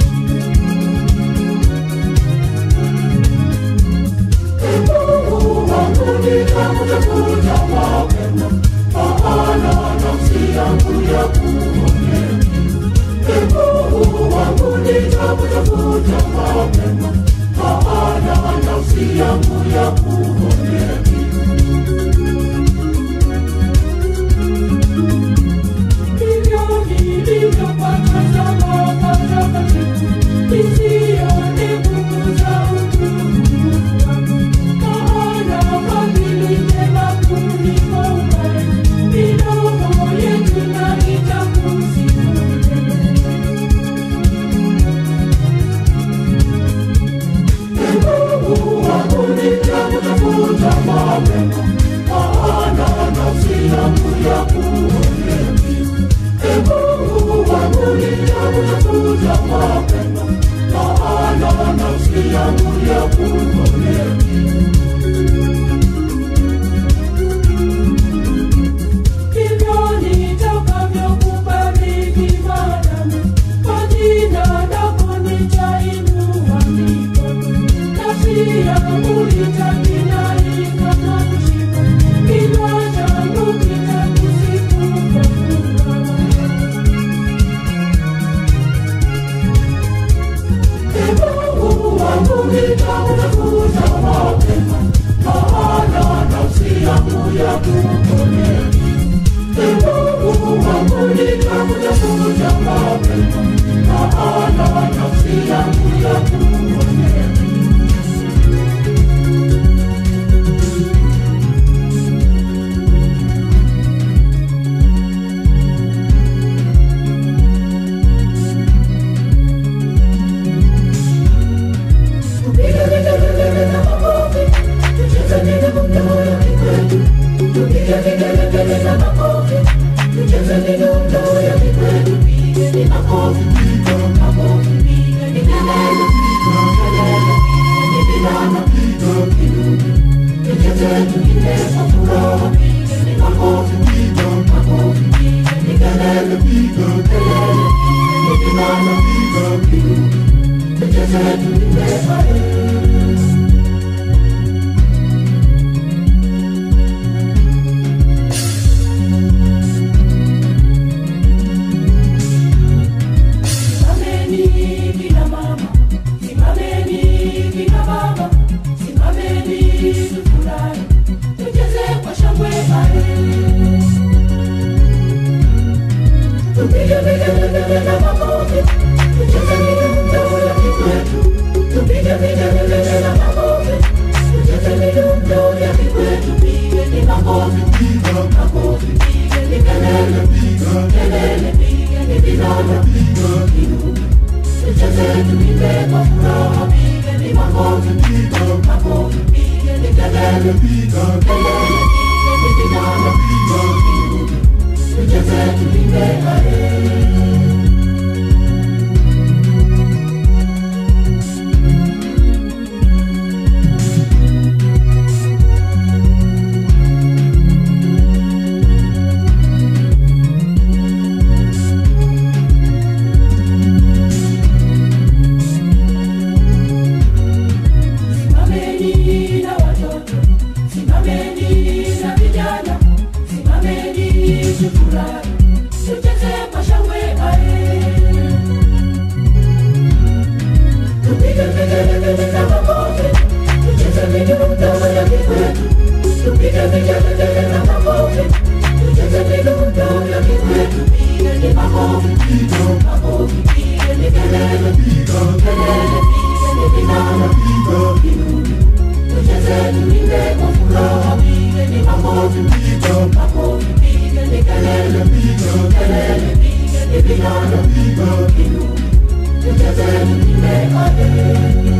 Ee Mungu wangu nitakutafuta mapema, maana nafsi yangu yakuonea kiu. Ee Mungu wangu nitakutafuta mapema, maana nafsi yangu yakuonea kiu. Hivyo nilivyopata zama patakatifu, nisione nguvu za utukufu wako. Maana fadhili njema kuliko uhai, midomo yetu na itakusifu wewe. Simameni kina mama, simameni kina baba, simameni tufurahi, tucheze kwa shangwe ale. Tupige vigelegele na makofi, tucheze midundo ya kikwetu. Tupige vigelegele na makofi, tucheze midundo ya kikwetu. Pigeni makofi, makofi, pigeni kelele, kelele, pigeni vinanda, kidumu. Tucheze tuimbe kwa furaha, pigeni makofi, makofi, pigeni kelele, kelele, pigeni vinanda, kidumu. Tucheze tuimbe ale. Simameni na watoto, simameni na vijana, simameni tufurahi, tucheze kwa shangwe ae. Tupige vigelegele na makofi, tucheze midundo ya kikwetu. Tupige vigelegele na makofi, tucheze midundo ya kikwetu. Pigeni makofi, makofi, pigeni kelele, kelele, pigeni vinanda, kidumu. Tucheze tuimbe kwa furaha, pigeni makofi, makofi, pigeni kelele, kelele, pigeni vinanda, kidumu. Tucheze tuimbe ale.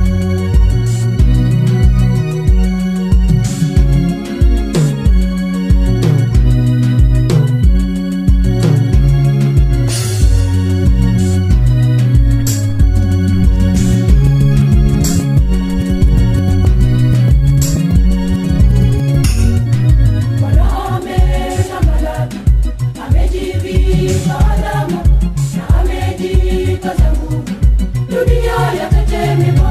Bwana ameshambalaki, amejivika alama na amejikaza nguvu. Dunia yatetemeka,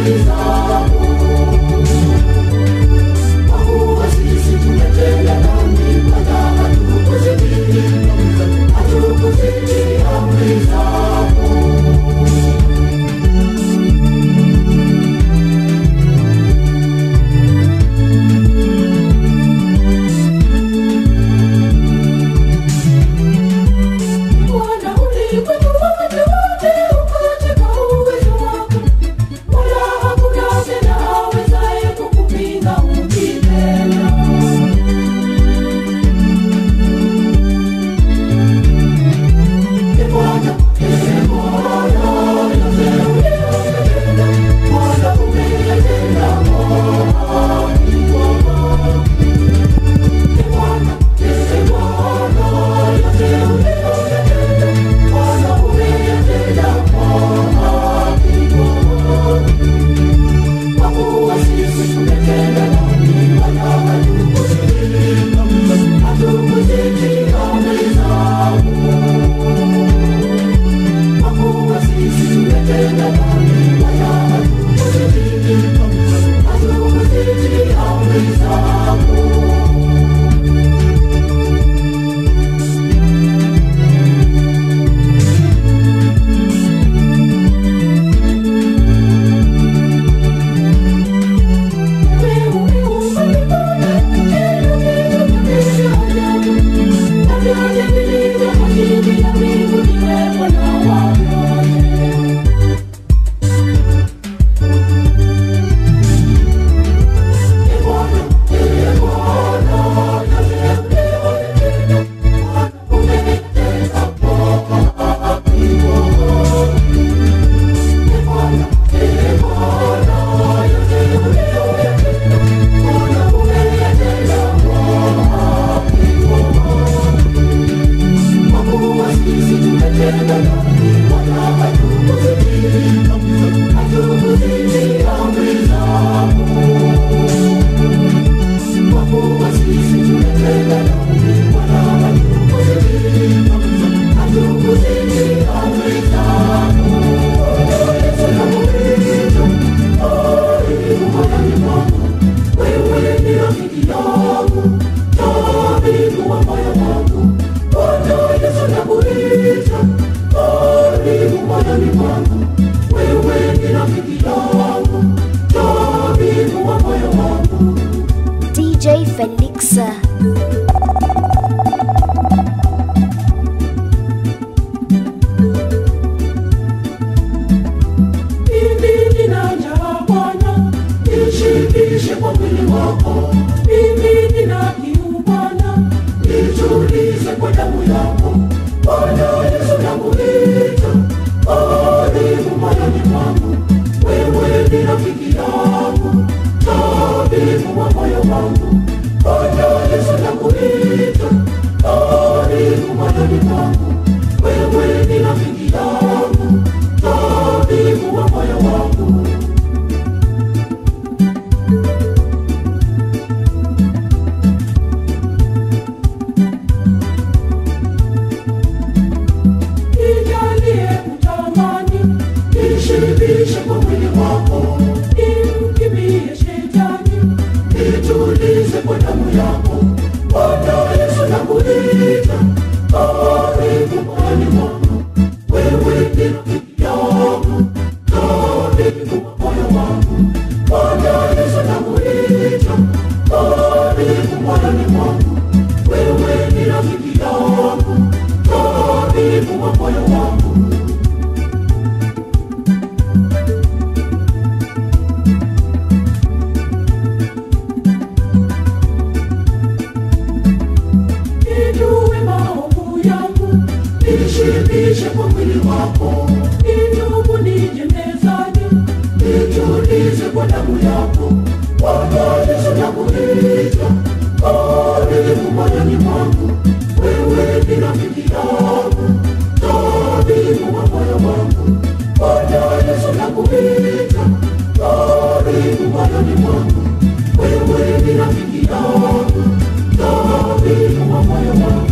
DJ Felixa. Mimi nina njaa Bwana, nishibishe kwa mwili wako. Mimi nina kiu Bwana, nitulize kwa damu yako. Bwana Yesu nakuita, karibu moyoni mwangu. Wewe ni rafiki yangu, tabibu wa moyo wangu. Bwana Yesu nakuita, karibu moyoni mwangu. Wewe ni rafiki yangu, tabibu wa moyo wangu. Nijalie kutamani, nishibishe kwa mwili wako, nimkimbie shetani, nitulize kwa damu yako. Bwana Yesu nakuita, karibu moyoni mwangu. Wewe ni rafiki yangu, tabibu wa moyo wangu. Bwana Yesu nakuita, karibu moyoni mwangu. Wewe ni rafiki yangu, tabibu wa moyo wangu. Nijue maovu yangu, nishibishe kwa mwili wako. Nitubu nije mezani, nitulize kwa damu yako. Bwana Yesu nakuita, karibu moyoni mwangu. Wewe ni rafiki yangu, tabibu wa moyo wangu. Bwana Yesu nakuita, karibu moyoni mwangu. Wewe ni rafiki yangu, tabibu wa moyo wangu.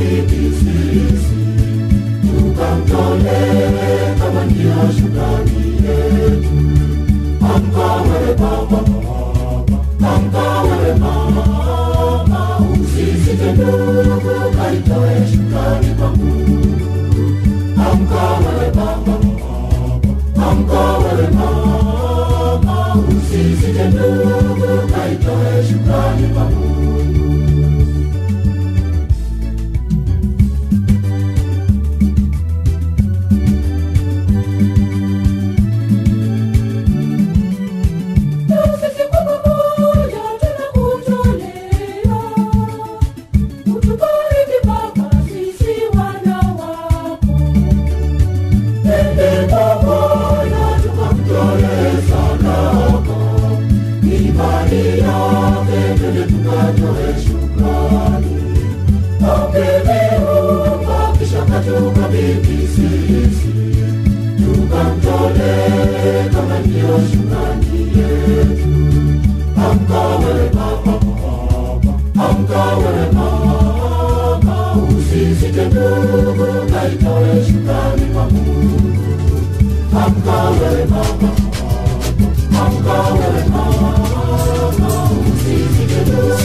bibi sisi tukamtolee kama ndio shukrani yetu. Amka wewe baba, amka wewe mama, usisite ndugu, kaitoe shukrani kwa Mungu. Amka wewe baba, amka wewe mama, usisite ndugu, kaitoe shukrani kwa Mungu. Sisi kwa pamoja tunakutolea, utubariki Baba, sisi wana wako. Twende pamoja tukamtolee sadaka, imani yake twende tukatoe shukrani. Ameviumba kisha katukabidhi sisi, tukamtolee kama ndio shukrani yetu. Amka wewe baba, amka wewe mama, usisite ndugu, kaitoe shukrani kwa Mungu. Amka wewe baba, amka wewe mama, usisite ndugu,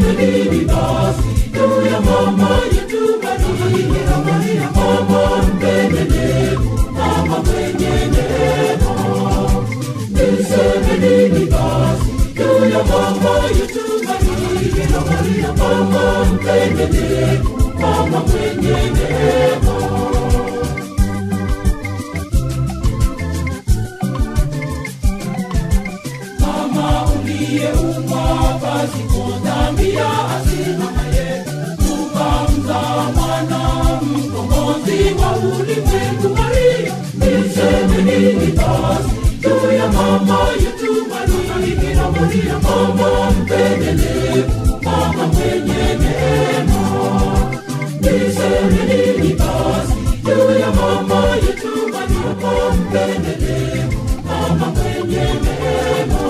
nini basi juu ya mama yetu Bikira Maria, mama mpendelevu, mama mwenye neema. Niseme nini basi juu ya mama yetu Bikira Maria, mama mpendelevu, mama mwenye neema. Mama uliyeumwa pasipo dhambi ya asili yetu, ukamzaa mwana mkombozi wa ulimwengu. Maria, niseme nini basi juu ya mama yetu Bikira Maria, mama mpendelevu, mama mwenye neema. Niseme nini basi juu ya mama yetu mama mpendelevu, mama mwenye neema.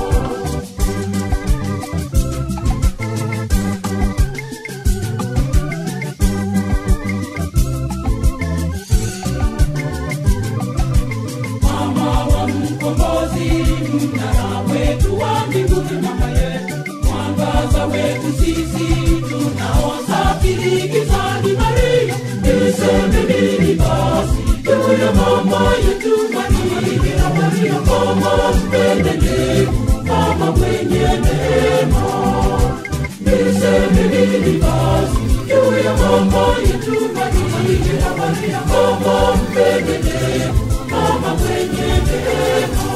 Mama wa mkombozi, mnara wetu wa mbinguni, mama yetu, mwangaza wetu sisi tunaosafiri gizani. Maria, niseme nini basi juu ya mama yetu Bikira Maria, mama mpendelevu, mama mwenye neema. Niseme nini basi juu ya mama yetu Bikira Maria, mama mpendelevu, mama mwenye neema.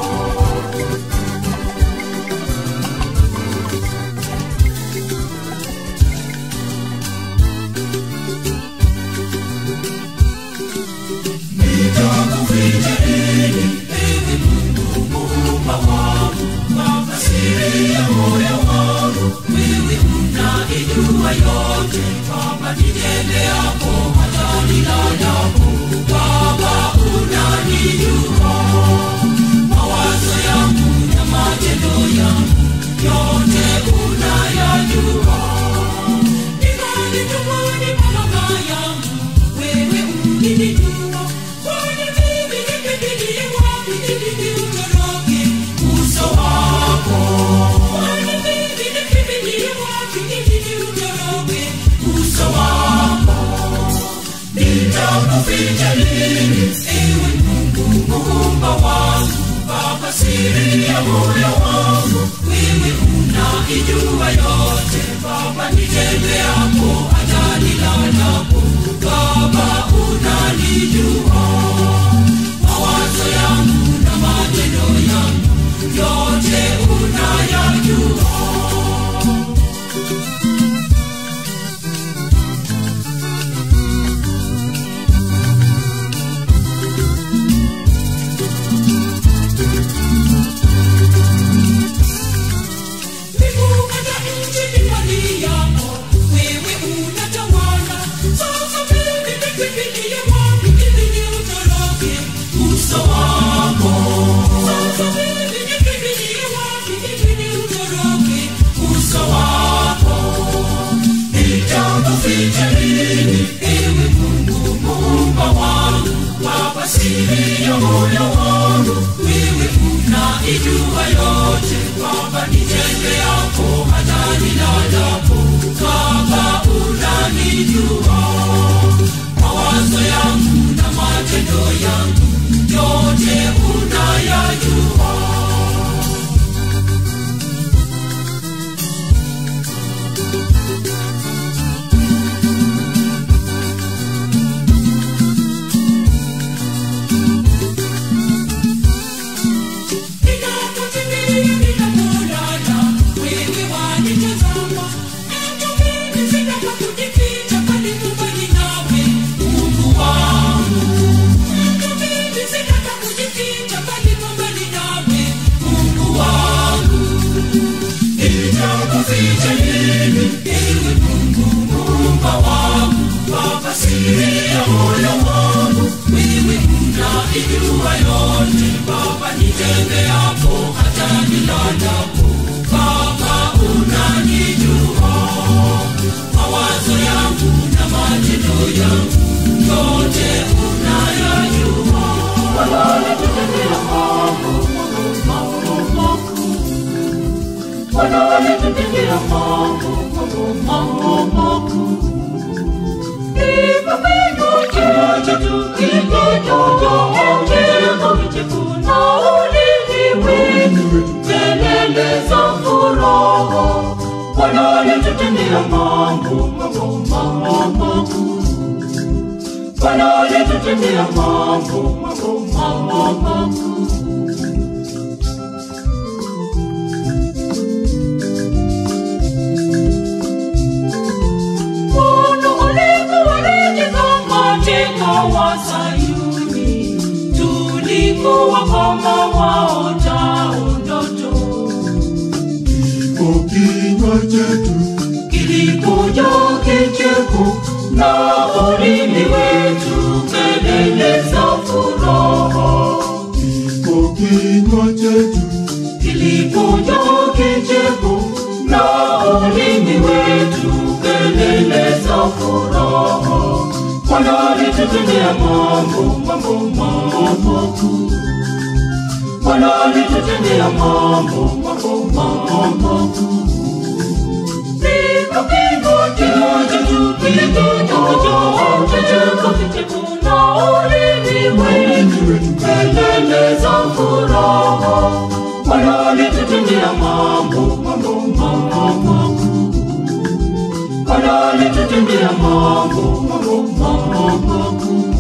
mambo mambo makuu Ipo kinywa chetu kilichojaa vicheko ulimi kelele za furaha Bwana alitutendea mambo mambo mambo makuu Bwana alitutendea mambo mambo mambo makuu Bwana alitubariki katika wa Sayuni, tulikuwa kama waotao ndoto. Ipo kinywa chetu Kilikuja kicheko na ulimi wetu kelele za furaha. Ipo kinywa chetu Kilikuja kicheko na ulimi wetu kelele za furaha. Bwana alitutendea mambo mambo mambo makuu. Bwana alitutendea mambo mambo mambo makuu. Siku kinywa chetu kilichojaa kicheko kicheko na ulimi wetu kelele za furaha. Bwana alitutendea mambo mambo mambo makuu. Bwana alitutendea mambo mambo mambo makuu.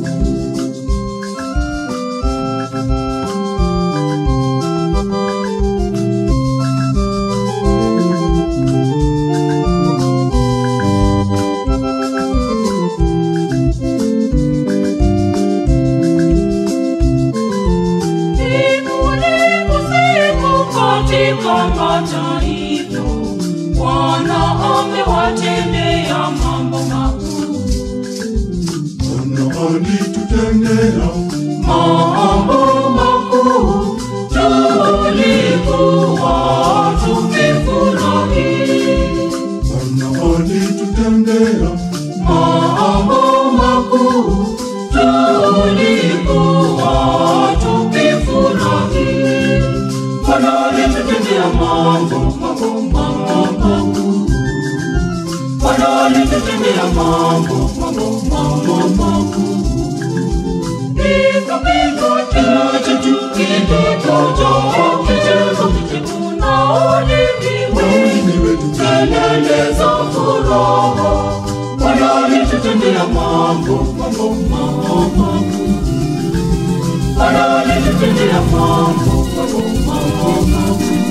Siku ni usiku katika mataifa, Bwana amewatendea mambo makuu. Bwana alitutendea Mambo makuu tulikuwa tukifurahi. Bwana alitutendea Mambo makuu tulikuwa tukifurahi. Bwana alitutendea mambo mambo mambo makuu. Bwana alitutendea mambo mambo mambo makuu. Nikapigwa kinywa chetu kilichojaa kicheko kicheko na ulimi wetu kelele za furaha. Bwana alitutendea mambo mambo mambo makuu. Bwana alitutendea mambo mambo mambo makuu.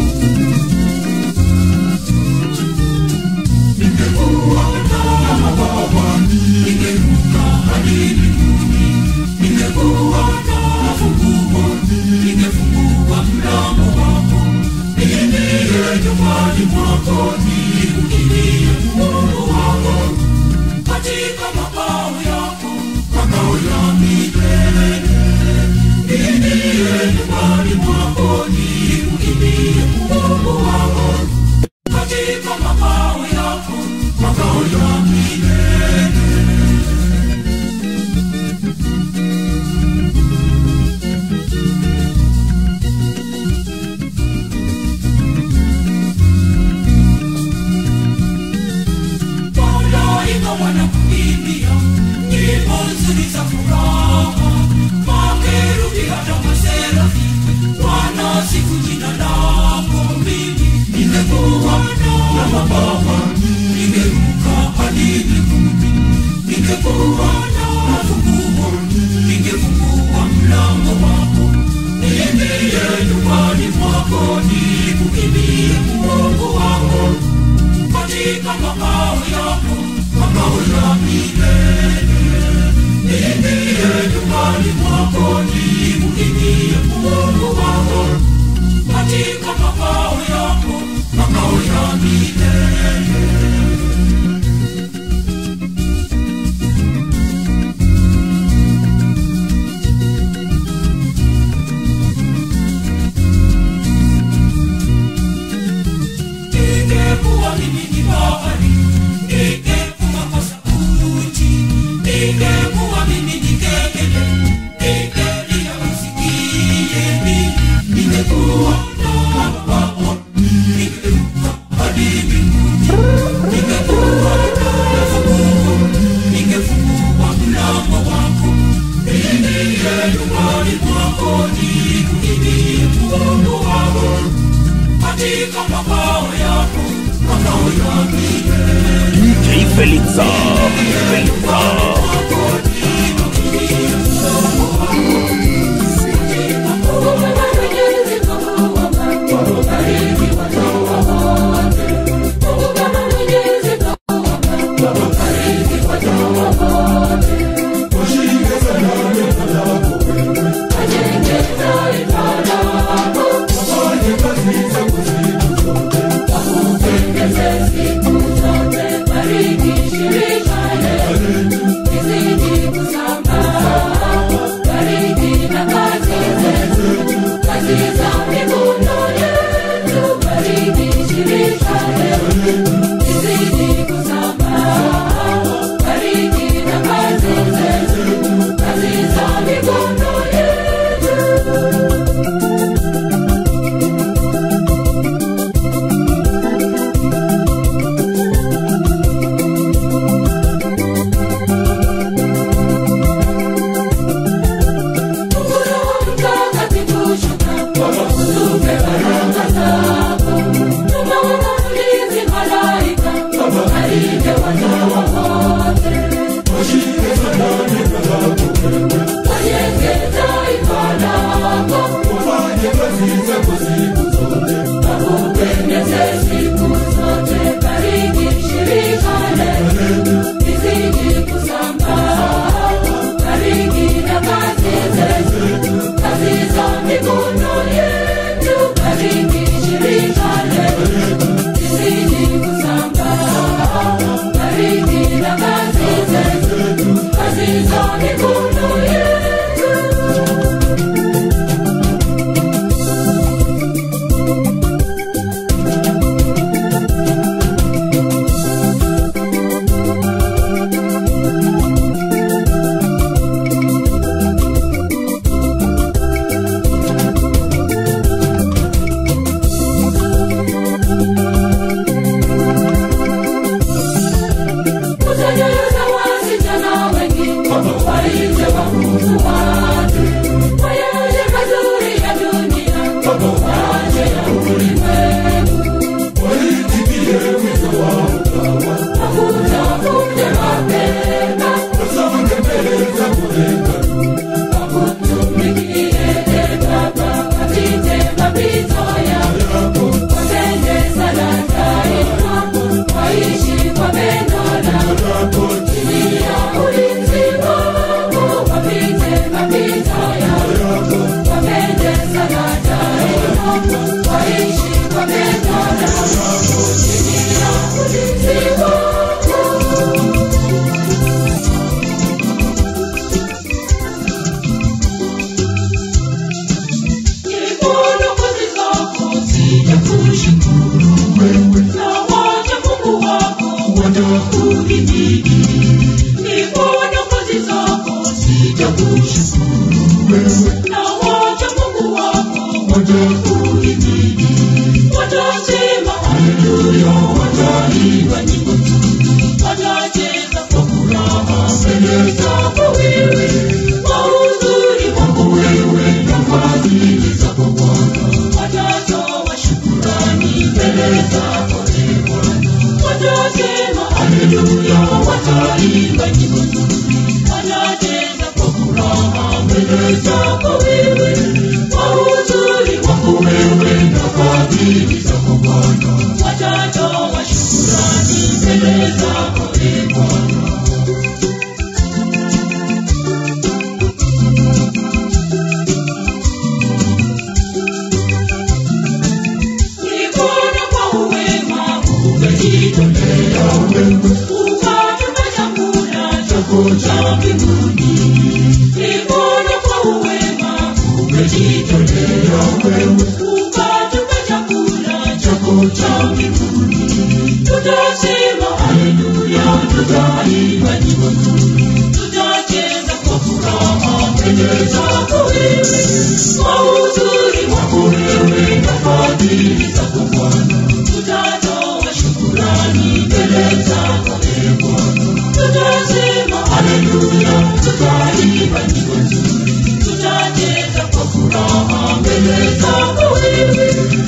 Ningekuwa kama baba, ningeruka hadi mbinguni. Ningekuwa na funguo, ningefungua mlango wako. Niingie nyumbani mwako, nikukirie Mungu wako. Katika makao yako, makao ya milele. Niingie nyumbani mwako, nikukirie Mungu wako. Katika makao yako, makao ya milele. Malaika wanakuimbia nyimbo nzuri za furaha, makerubi hata maserafi wanasifu jina lako. Mimi ningekuwa na mabawa, ningeruka hadi mbinguni, ningekuwa na funguo, ningefungua mlango wako, niingie nyumbani mwako, nikukimbie Mungu wako katika makao yako, makao ya milele. Niingie nyumbani mwako, nikukimbie Mungu wako, katika makao yako, makao ya milele. Ningekuwa mimi ni bahari, ningekuwa kwa sauti, ningekuwa mimi ni kengele, ningelia usikie mimi, ningekuwa na mabawa, ningeruka hadi Felixa. Felixa.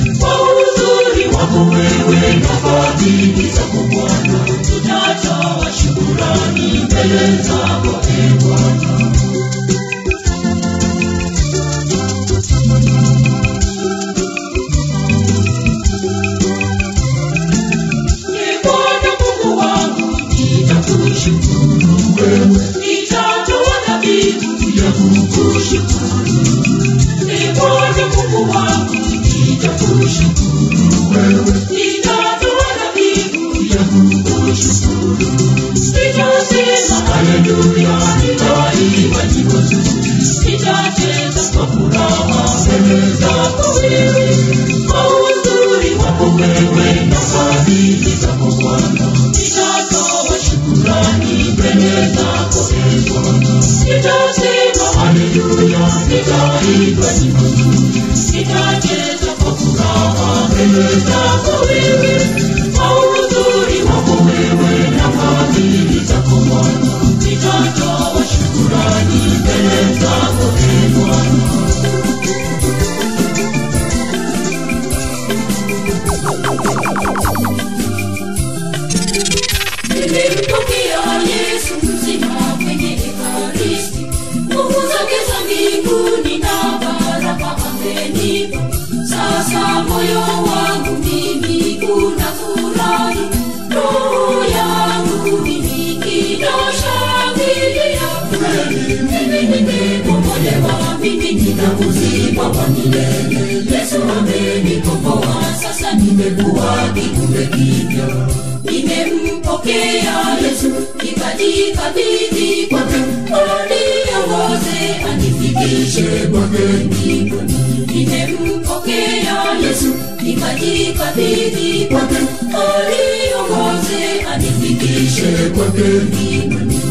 Tutatoa nitatoa dhabihu ya kukushukuru. Ee Bwana Mungu wangu, nitakushukuru wewe. Nitatoa dhabihu ya kukushukuru. Nitasema haleluya, nitaimba nyimbo nzuri. Nitacheza kwa furaha mbele zako wewe. Kwa uzuri wako wewe na fadhili zako Bwana. Nitatoa shukrani mbele zako ee Bwana. Nitasema haleluya, nitaimba nyimbo nzuri. Nitacheza kwa furaha mbele zako wewe. Kwa uzuri wako wewe na fadhili zako Bwana. Nitatoa shukrani mbele zako ee Bwana. Nimempokea Yesu mzima kwenye Ekaristi, nguvu zake za mbinguni na baraka amenipa. Sasa moyo wangu mimi unafurahi, roho yangu mimi inashangilia. Kweli mimi nimekombolewa, mimi nina uzima wa milele. Yesu amenikomboa, sasa nimekuwa kiumbe kipya nimempokea Yesu nikajikabidhi kwake, aniongoze anifikishe kwake mbinguni. Nimempokea Yesu nikajikabidhi kwake, aniongoze anifikishe kwake mbinguni.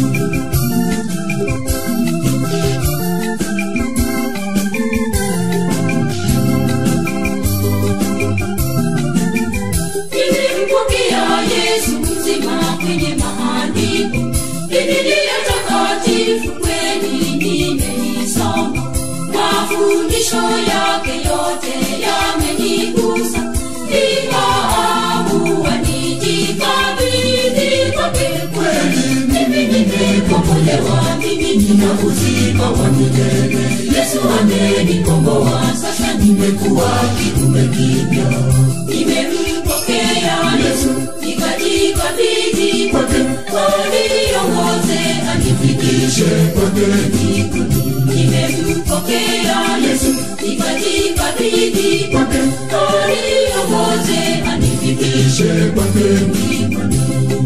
Nilimpokea Yesu mzima kwenye maandiko, Biblia takatifu kweli nimeisoma. Mafundisho yake yote yamenigusa, nikaamua nijikabidhi kwake kweli. Mimi nimekombolewa, mimi nina uzima wa milele. Yesu amenikomboa, sasa nimekuwa kiumbe kipya. Nimempokea Yesu, nikajikabidhi kwake, aniongoze anifikishe kwake mbinguni. Nimempokea Yesu, nikajikabidhi kwake, aniongoze anifikishe kwake mbinguni.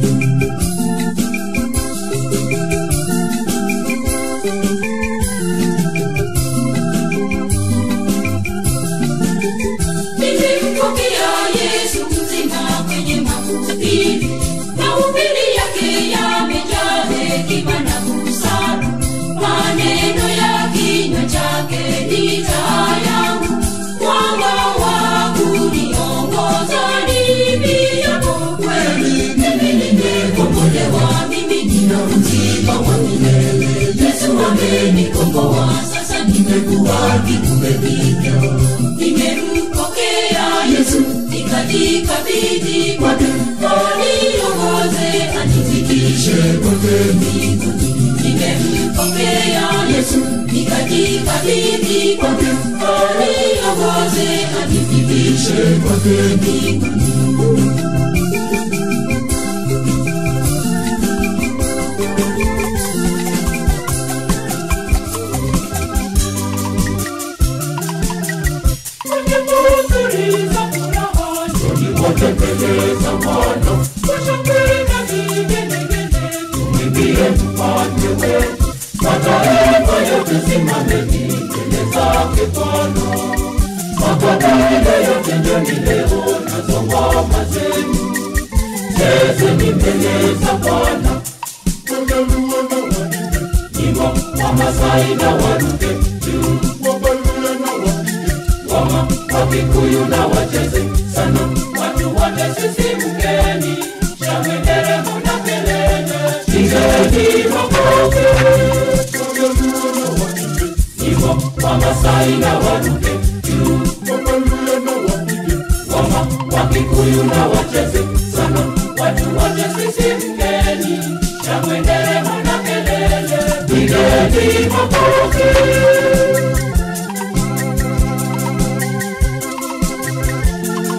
Nilimpokea Yesu mzima kwenye mahubiri, mahubiri yake yamejaa hekima na busara. Maneno ya kinywa chake ni taa yangu, mwanga wa kuniongoza nipitapo kweli. Mimi nimekombolewa, mimi nina uzima wa milele. Yesu amenikomboa, sasa nimekuwa kiumbe kipya. Nimempokea Yesu, nikajikabidhi kwake, aniongoze anifikishe kwake mbinguni. Nimempokea Yesu, nikajikabidhi kwake, aniongoze anifikishe kwake mbinguni. Watembeleza Bwana, washangwe na vigelegele, tumwimbie mfalme wetu, mataifa yote simameni mbele zake Bwana. Makabila yote njoni leo nazo ngoma zenu, chezeni mbele za Bwana. Wajaluo na Wahinda, Nyimbo Wamasai na Waluke juu, Wabaluya na Wapige, ngoma Wakikuyu na wacheze sana, watu wote sisimkeni, shangwe nderemo na kelele, pigeni makofi. Wajaluo na Wahinda, Nyimbo Wamasai na Waluke juu, Wabaluya na Wapige, ngoma Wakikuyu na wacheze sana, watu wote sisimkeni, shangwe nderemo na kelele, pigeni makofi.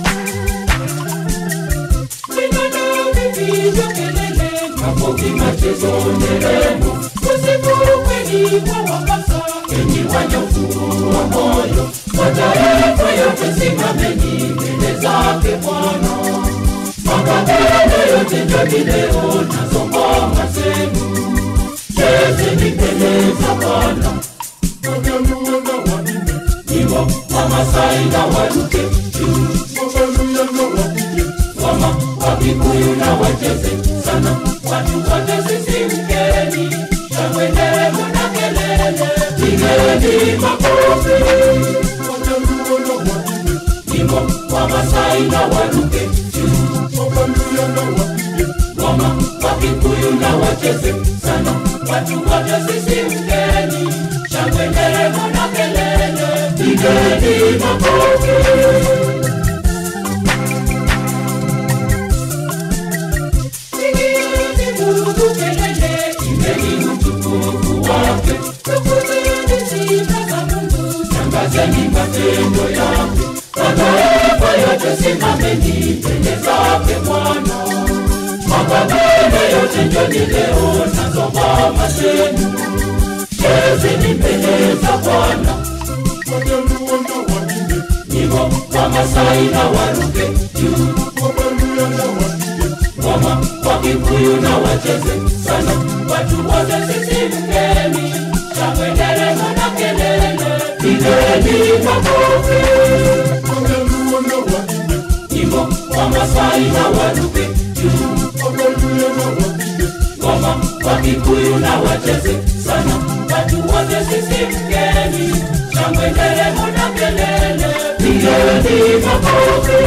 Makofi mache Yesu nderemo, usiku kweli wawapasa, enyi wanyofu wa moyo, mataifa yote simameni mbele zake Bwana. Makabila yote njoni leo nazo ngoma zenu, chezeni mbele za Bwana. Wajaluo na Wahinde, Nyimbo Wamasai na Waluke juu Wabaluya na Wapige, ngoma Wakikuyu na wacheze sana, watu wote sisimkeni, shangwe nderemo na kelele, pigeni makofi. Wajaluo na Wahinde, Nyimbo Wamasai na Waluke juu Wabaluya na Wapige, ngoma Wakikuyu na wacheze sana, watu wote sisimkeni, shangwe nderemo na kelele, pigeni makofi. Pigeni Mungu kelele, imbeni utukufu wake, tukuzeni sifa za Mungu, tangazeni matendo yake, mataifa yote simameni mbele zake Bwana. Makabila yote njoni leo nazo ngoma zenu, chezeni mbele za Bwana. Wajaluo na Wahinde, Nyimbo Wamasai na Waluke juu Wabaluya na Wapige, ngoma Wakikuyu na wacheze sana, watu wote sisimkeni, shangwe nderemo na kelele, pigeni makofi. Wajaluo na Wahinde, Nyimbo Wamasai na Waluke juu Wabaluya na Wapige, ngoma Wakikuyu na wacheze sana, watu wote sisimkeni, shangwe nderemo na kelele, pigeni makofi.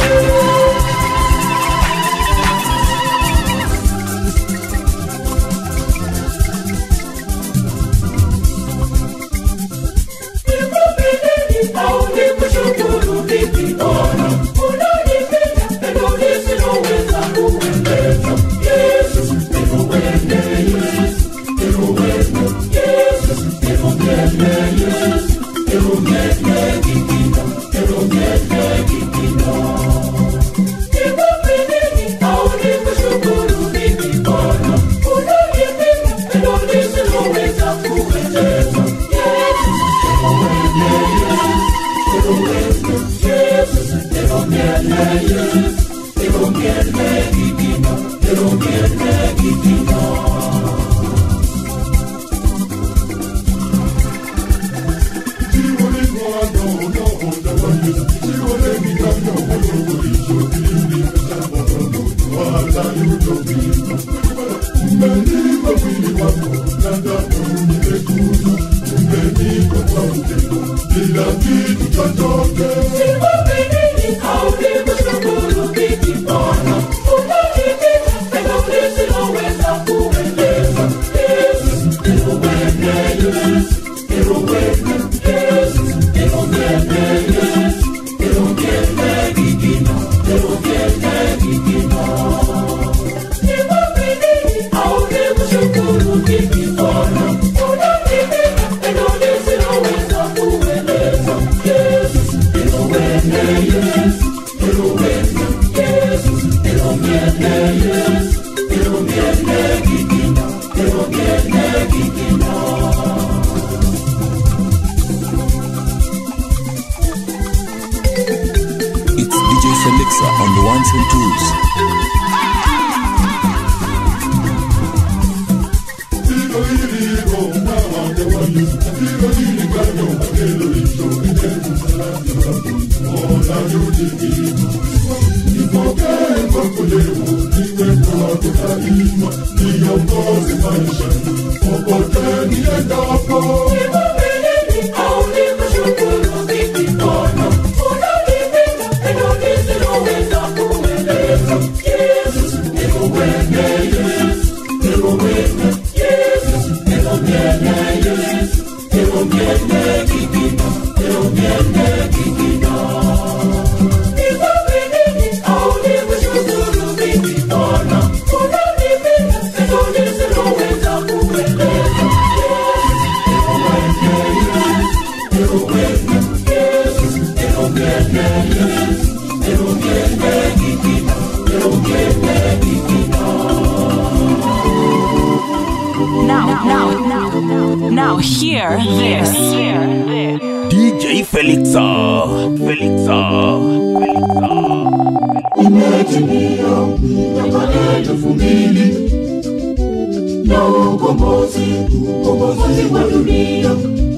It's DJ Felixa on the ones and twos. Hilo hili goma wake wa Yesu, hilo hili gano magelo hicho, ndefu salati wako, ona yudi Nipokee kwako leo, niwe kwako daima, niongoze maishani, popote niendapo. now hear this. DJ Felixa. Felixa. Felixa. imetimia miaka elfu mbili na ukombozi ukombozi wa dunia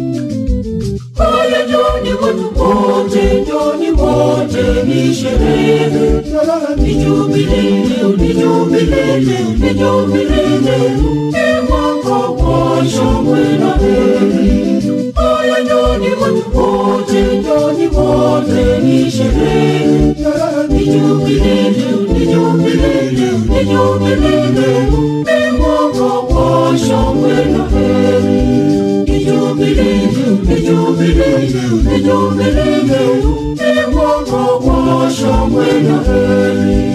haya njoni watu wote njoni wote ni sherehe ni jubilei ni jubilei ni jubilei ni mwaka wa shangwe na heri haya njoni watu wote njoni wote ni sherehe ni jubilei ni jubilei ni jubilei ni mwaka wa shangwe na heri ni jubilei ni jubilei ni jubilei ni mwaka wa shangwe na heri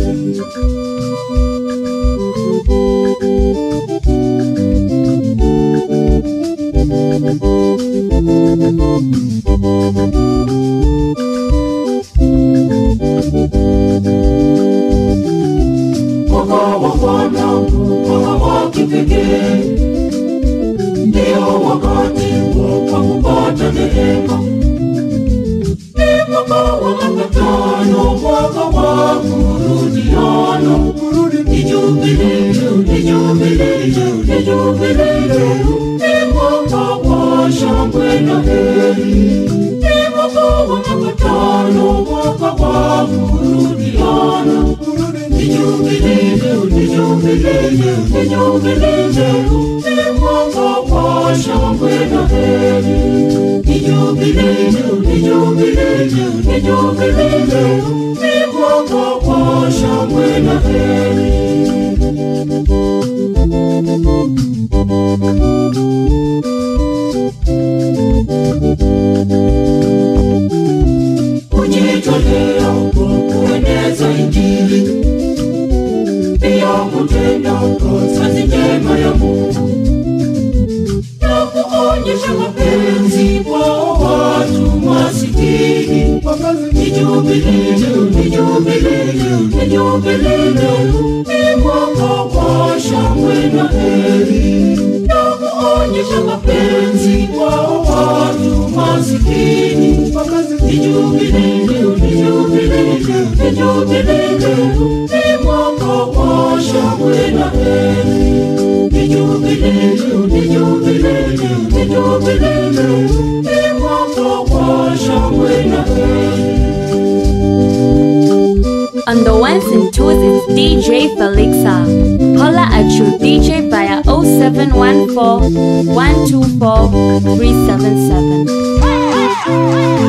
mwaka wa Bwana, mwaka wa kipekee, ndio wakati wa kupata neema. Ni mwaka wa mapatano, mwaka wa kurudiana, ni jubilei, ni jubilei, ni jubilei, ni mwaka wa shangwe na heri. Ni mwaka wa mapatano, mwaka wa kurudiana, ni jubilei, ni jubilei, ni jubilei, ni mwaka wa shangwe na heri. Ni jubilei, ni jubilei, ni jubilei, ni mwaka wa shangwe na heri. kujitolea kueneza Injili, pia kutenda kazi njema ya Mungu na kuonyesha mapenzi kwa watu masikini. Ni jubilei, ni jubilei, ni jubilei, ni mwaka wa shangwe na heri na kuonyesha mapenzi kwa watu masikini. Ni jubilei, ni jubilei, ni jubilei, ni mwaka wa shangwe na heri. Ni jubilei, ni jubilei, ni jubilei, ni mwaka wa shangwe na heri. On the ones and twos, it's DJ Felixa. Holla at your DJ via 0714 124 377.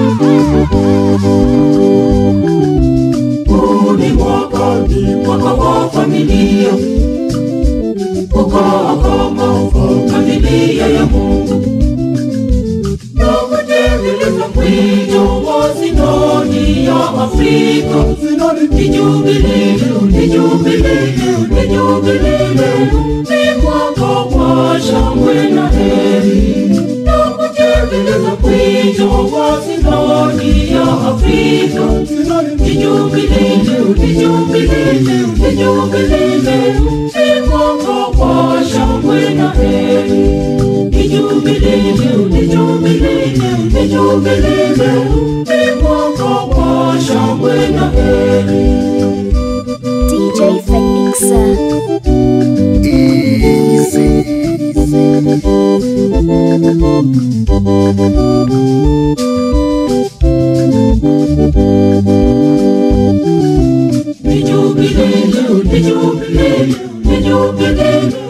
Huu ni mwaka, ni mwaka wa familia, kukaa kama familia ya Mungu na kutekeleza mwito wa sinodi ya Afrika. Ni jubilei, ni jubilei, ni jubilei, ni mwaka wa shangwe na heri na kutekeleza mwito wa sinodi ya Afrika. Ni jubilei, ni jubilei, ni jubilei, ni mwaka wa shangwe na heri. Ni jubilei, ni jubilei, ni jubilei, ni mwaka wa shangwe na heri. DJ Felixa. Ni jubilei, ni jubilei, ni jubilei,